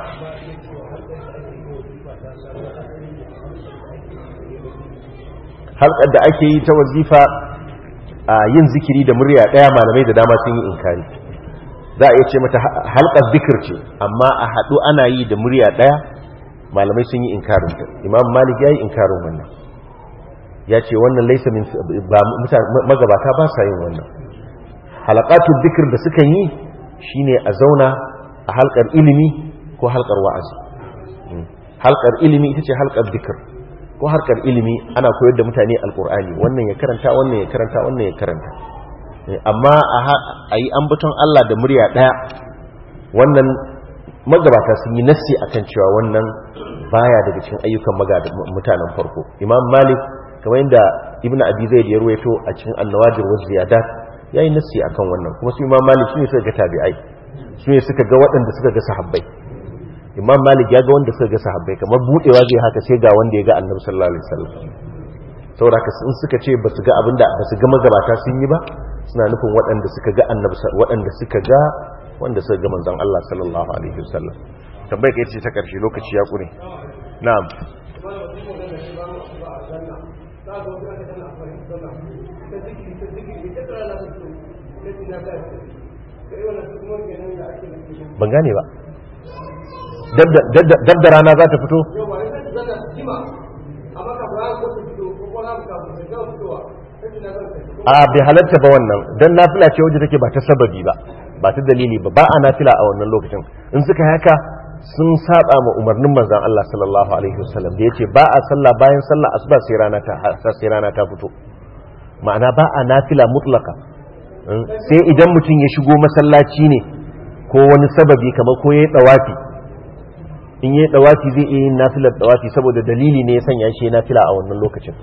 halkar da ake yi ta wazifa a yin zikiri da murya daya malamai da dama sun yi inkari za a iya ce mata halkar zikir ce amma a haɗu ana yi da murya daya malamai sun yi inkarin ta imam malik ya yi inkarin wannan ya ce wannan laisa min magabata ba sa yin wannan halakatun zikir da suka yi shine a zauna a halkar ilimi ko halkar wa'azi halkar ilimi ita ce halkar zikir ko harkar ilimi ana koyar da mutane alkur'ani wannan ya karanta wannan ya karanta wannan ya karanta amma a yi ambaton Allah da murya ɗaya wannan magabata sun yi nassi akan cewa wannan baya daga cikin ayyukan mutanen farko imam malik kamar yadda ibn abi zaid ya ruwaito a cikin annawajir wa ziyadat yayi nassi akan wannan kuma su imam malik su ne suka ga tabi'ai su ne suka ga waɗanda suka ga sahabbai imam malik ya ga wanda suka ga sahabbai kamar budewa zai haka sai ga wanda ya ga annabi sallallahu alaihi wasallam saboda haka sun suka ce ba su ga abinda ba su ga magabata sun yi ba suna nufin waɗanda suka ga annabi waɗanda suka ga wanda suka ga manzon Allah sallallahu alaihi wasallam tambayar kai ce ta karshe lokaci ya kure na'am ban gane ba dab da rana za ta fito a bai halatta ba wannan don nafila ce wajen take ba ta sababi ba ba ta dalili ba ba a nafila a wannan lokacin in suka haka sun saba ma umarnin manzan Allah sallallahu alaihi wasallam da yace ba a sallah bayan sallah asuba sai rana ta sai rana ta fito ma'ana ba a nafila mutlaka sai idan mutum ya shigo masallaci ne ko wani sababi kamar ko yayi dawafi in yi dawafi zai iya yin nafilar dawafi saboda dalili ne ya sanya shi nafila a wannan lokacin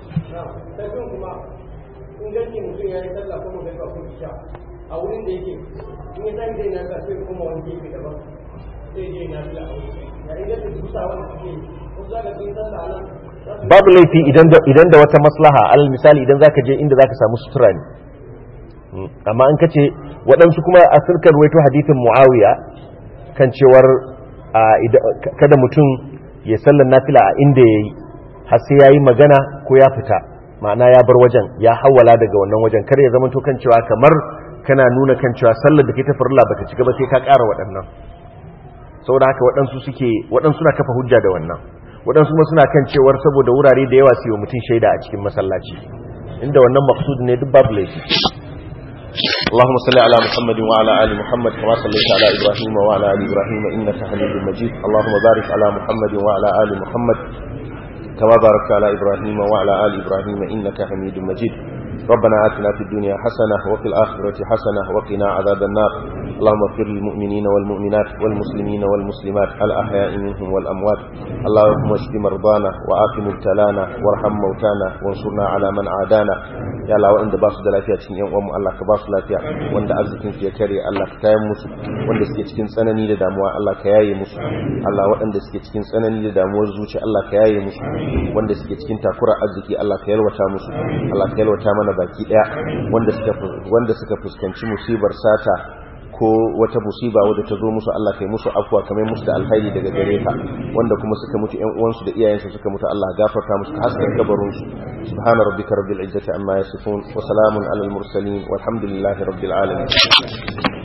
babu laifi idan da wata maslaha al misali idan zaka je inda zaka samu sutura ne amma an kace waɗansu kuma a sirkar waito hadithin muawiya kan cewar kada mutum ya sallar nafila a inda ya yi har sai ya yi magana ko ya fita ma'ana ya bar wajen ya hawala daga wannan wajen kar ya zama to kan cewa kamar kana nuna kan cewa sallar da ke ta farilla bata cika ba sai ka ƙara waɗannan saboda haka waɗansu suke waɗansu na kafa hujja da wannan waɗansu kuma suna kan cewar saboda wurare da yawa su yi mutum shaida a cikin masallaci inda wannan maksud ne duk babu laifi اللهم صل على محمد وعلى ال محمد كما صليت على ابراهيم وعلى ال ابراهيم انك حميد مجيد اللهم بارك على محمد وعلى ال محمد كما باركت على ابراهيم وعلى ال ابراهيم انك حميد مجيد ربنا آتنا في الدنيا حسنة وفي الآخرة حسنة وقنا عذاب النار اللهم اغفر للمؤمنين والمؤمنات والمسلمين والمسلمات الأحياء منهم والأموات اللهم اشف مرضانا وآف مبتلانا وارحم موتانا وانصرنا على من عادانا ya Allah waɗanda ba su da lafiya cikin yan uwanmu Allah ka ba su lafiya wanda arzikin su ya kare Allah ka tayar musu wanda suke cikin tsanani da damuwa Allah ka yaye musu Allah waɗanda suke cikin tsanani da damuwar zuci Allah ka yaye musu wanda suke cikin takura arziki Allah ka yalwata musu Allah ka yalwata mana baki daya wanda suka wanda suka fuskanci musibar sata ko wata musiba wadda ta zo musu Allah kai musu afwa kamar musu da alkhairi daga gare ka wanda kuma suka mutu ƴan uwansu da iyayensu suka mutu Allah gafarta musu ka haska kabarin su subhana rabbika rabbil izzati amma yasifun wa salamun alal mursalin walhamdulillahi rabbil alamin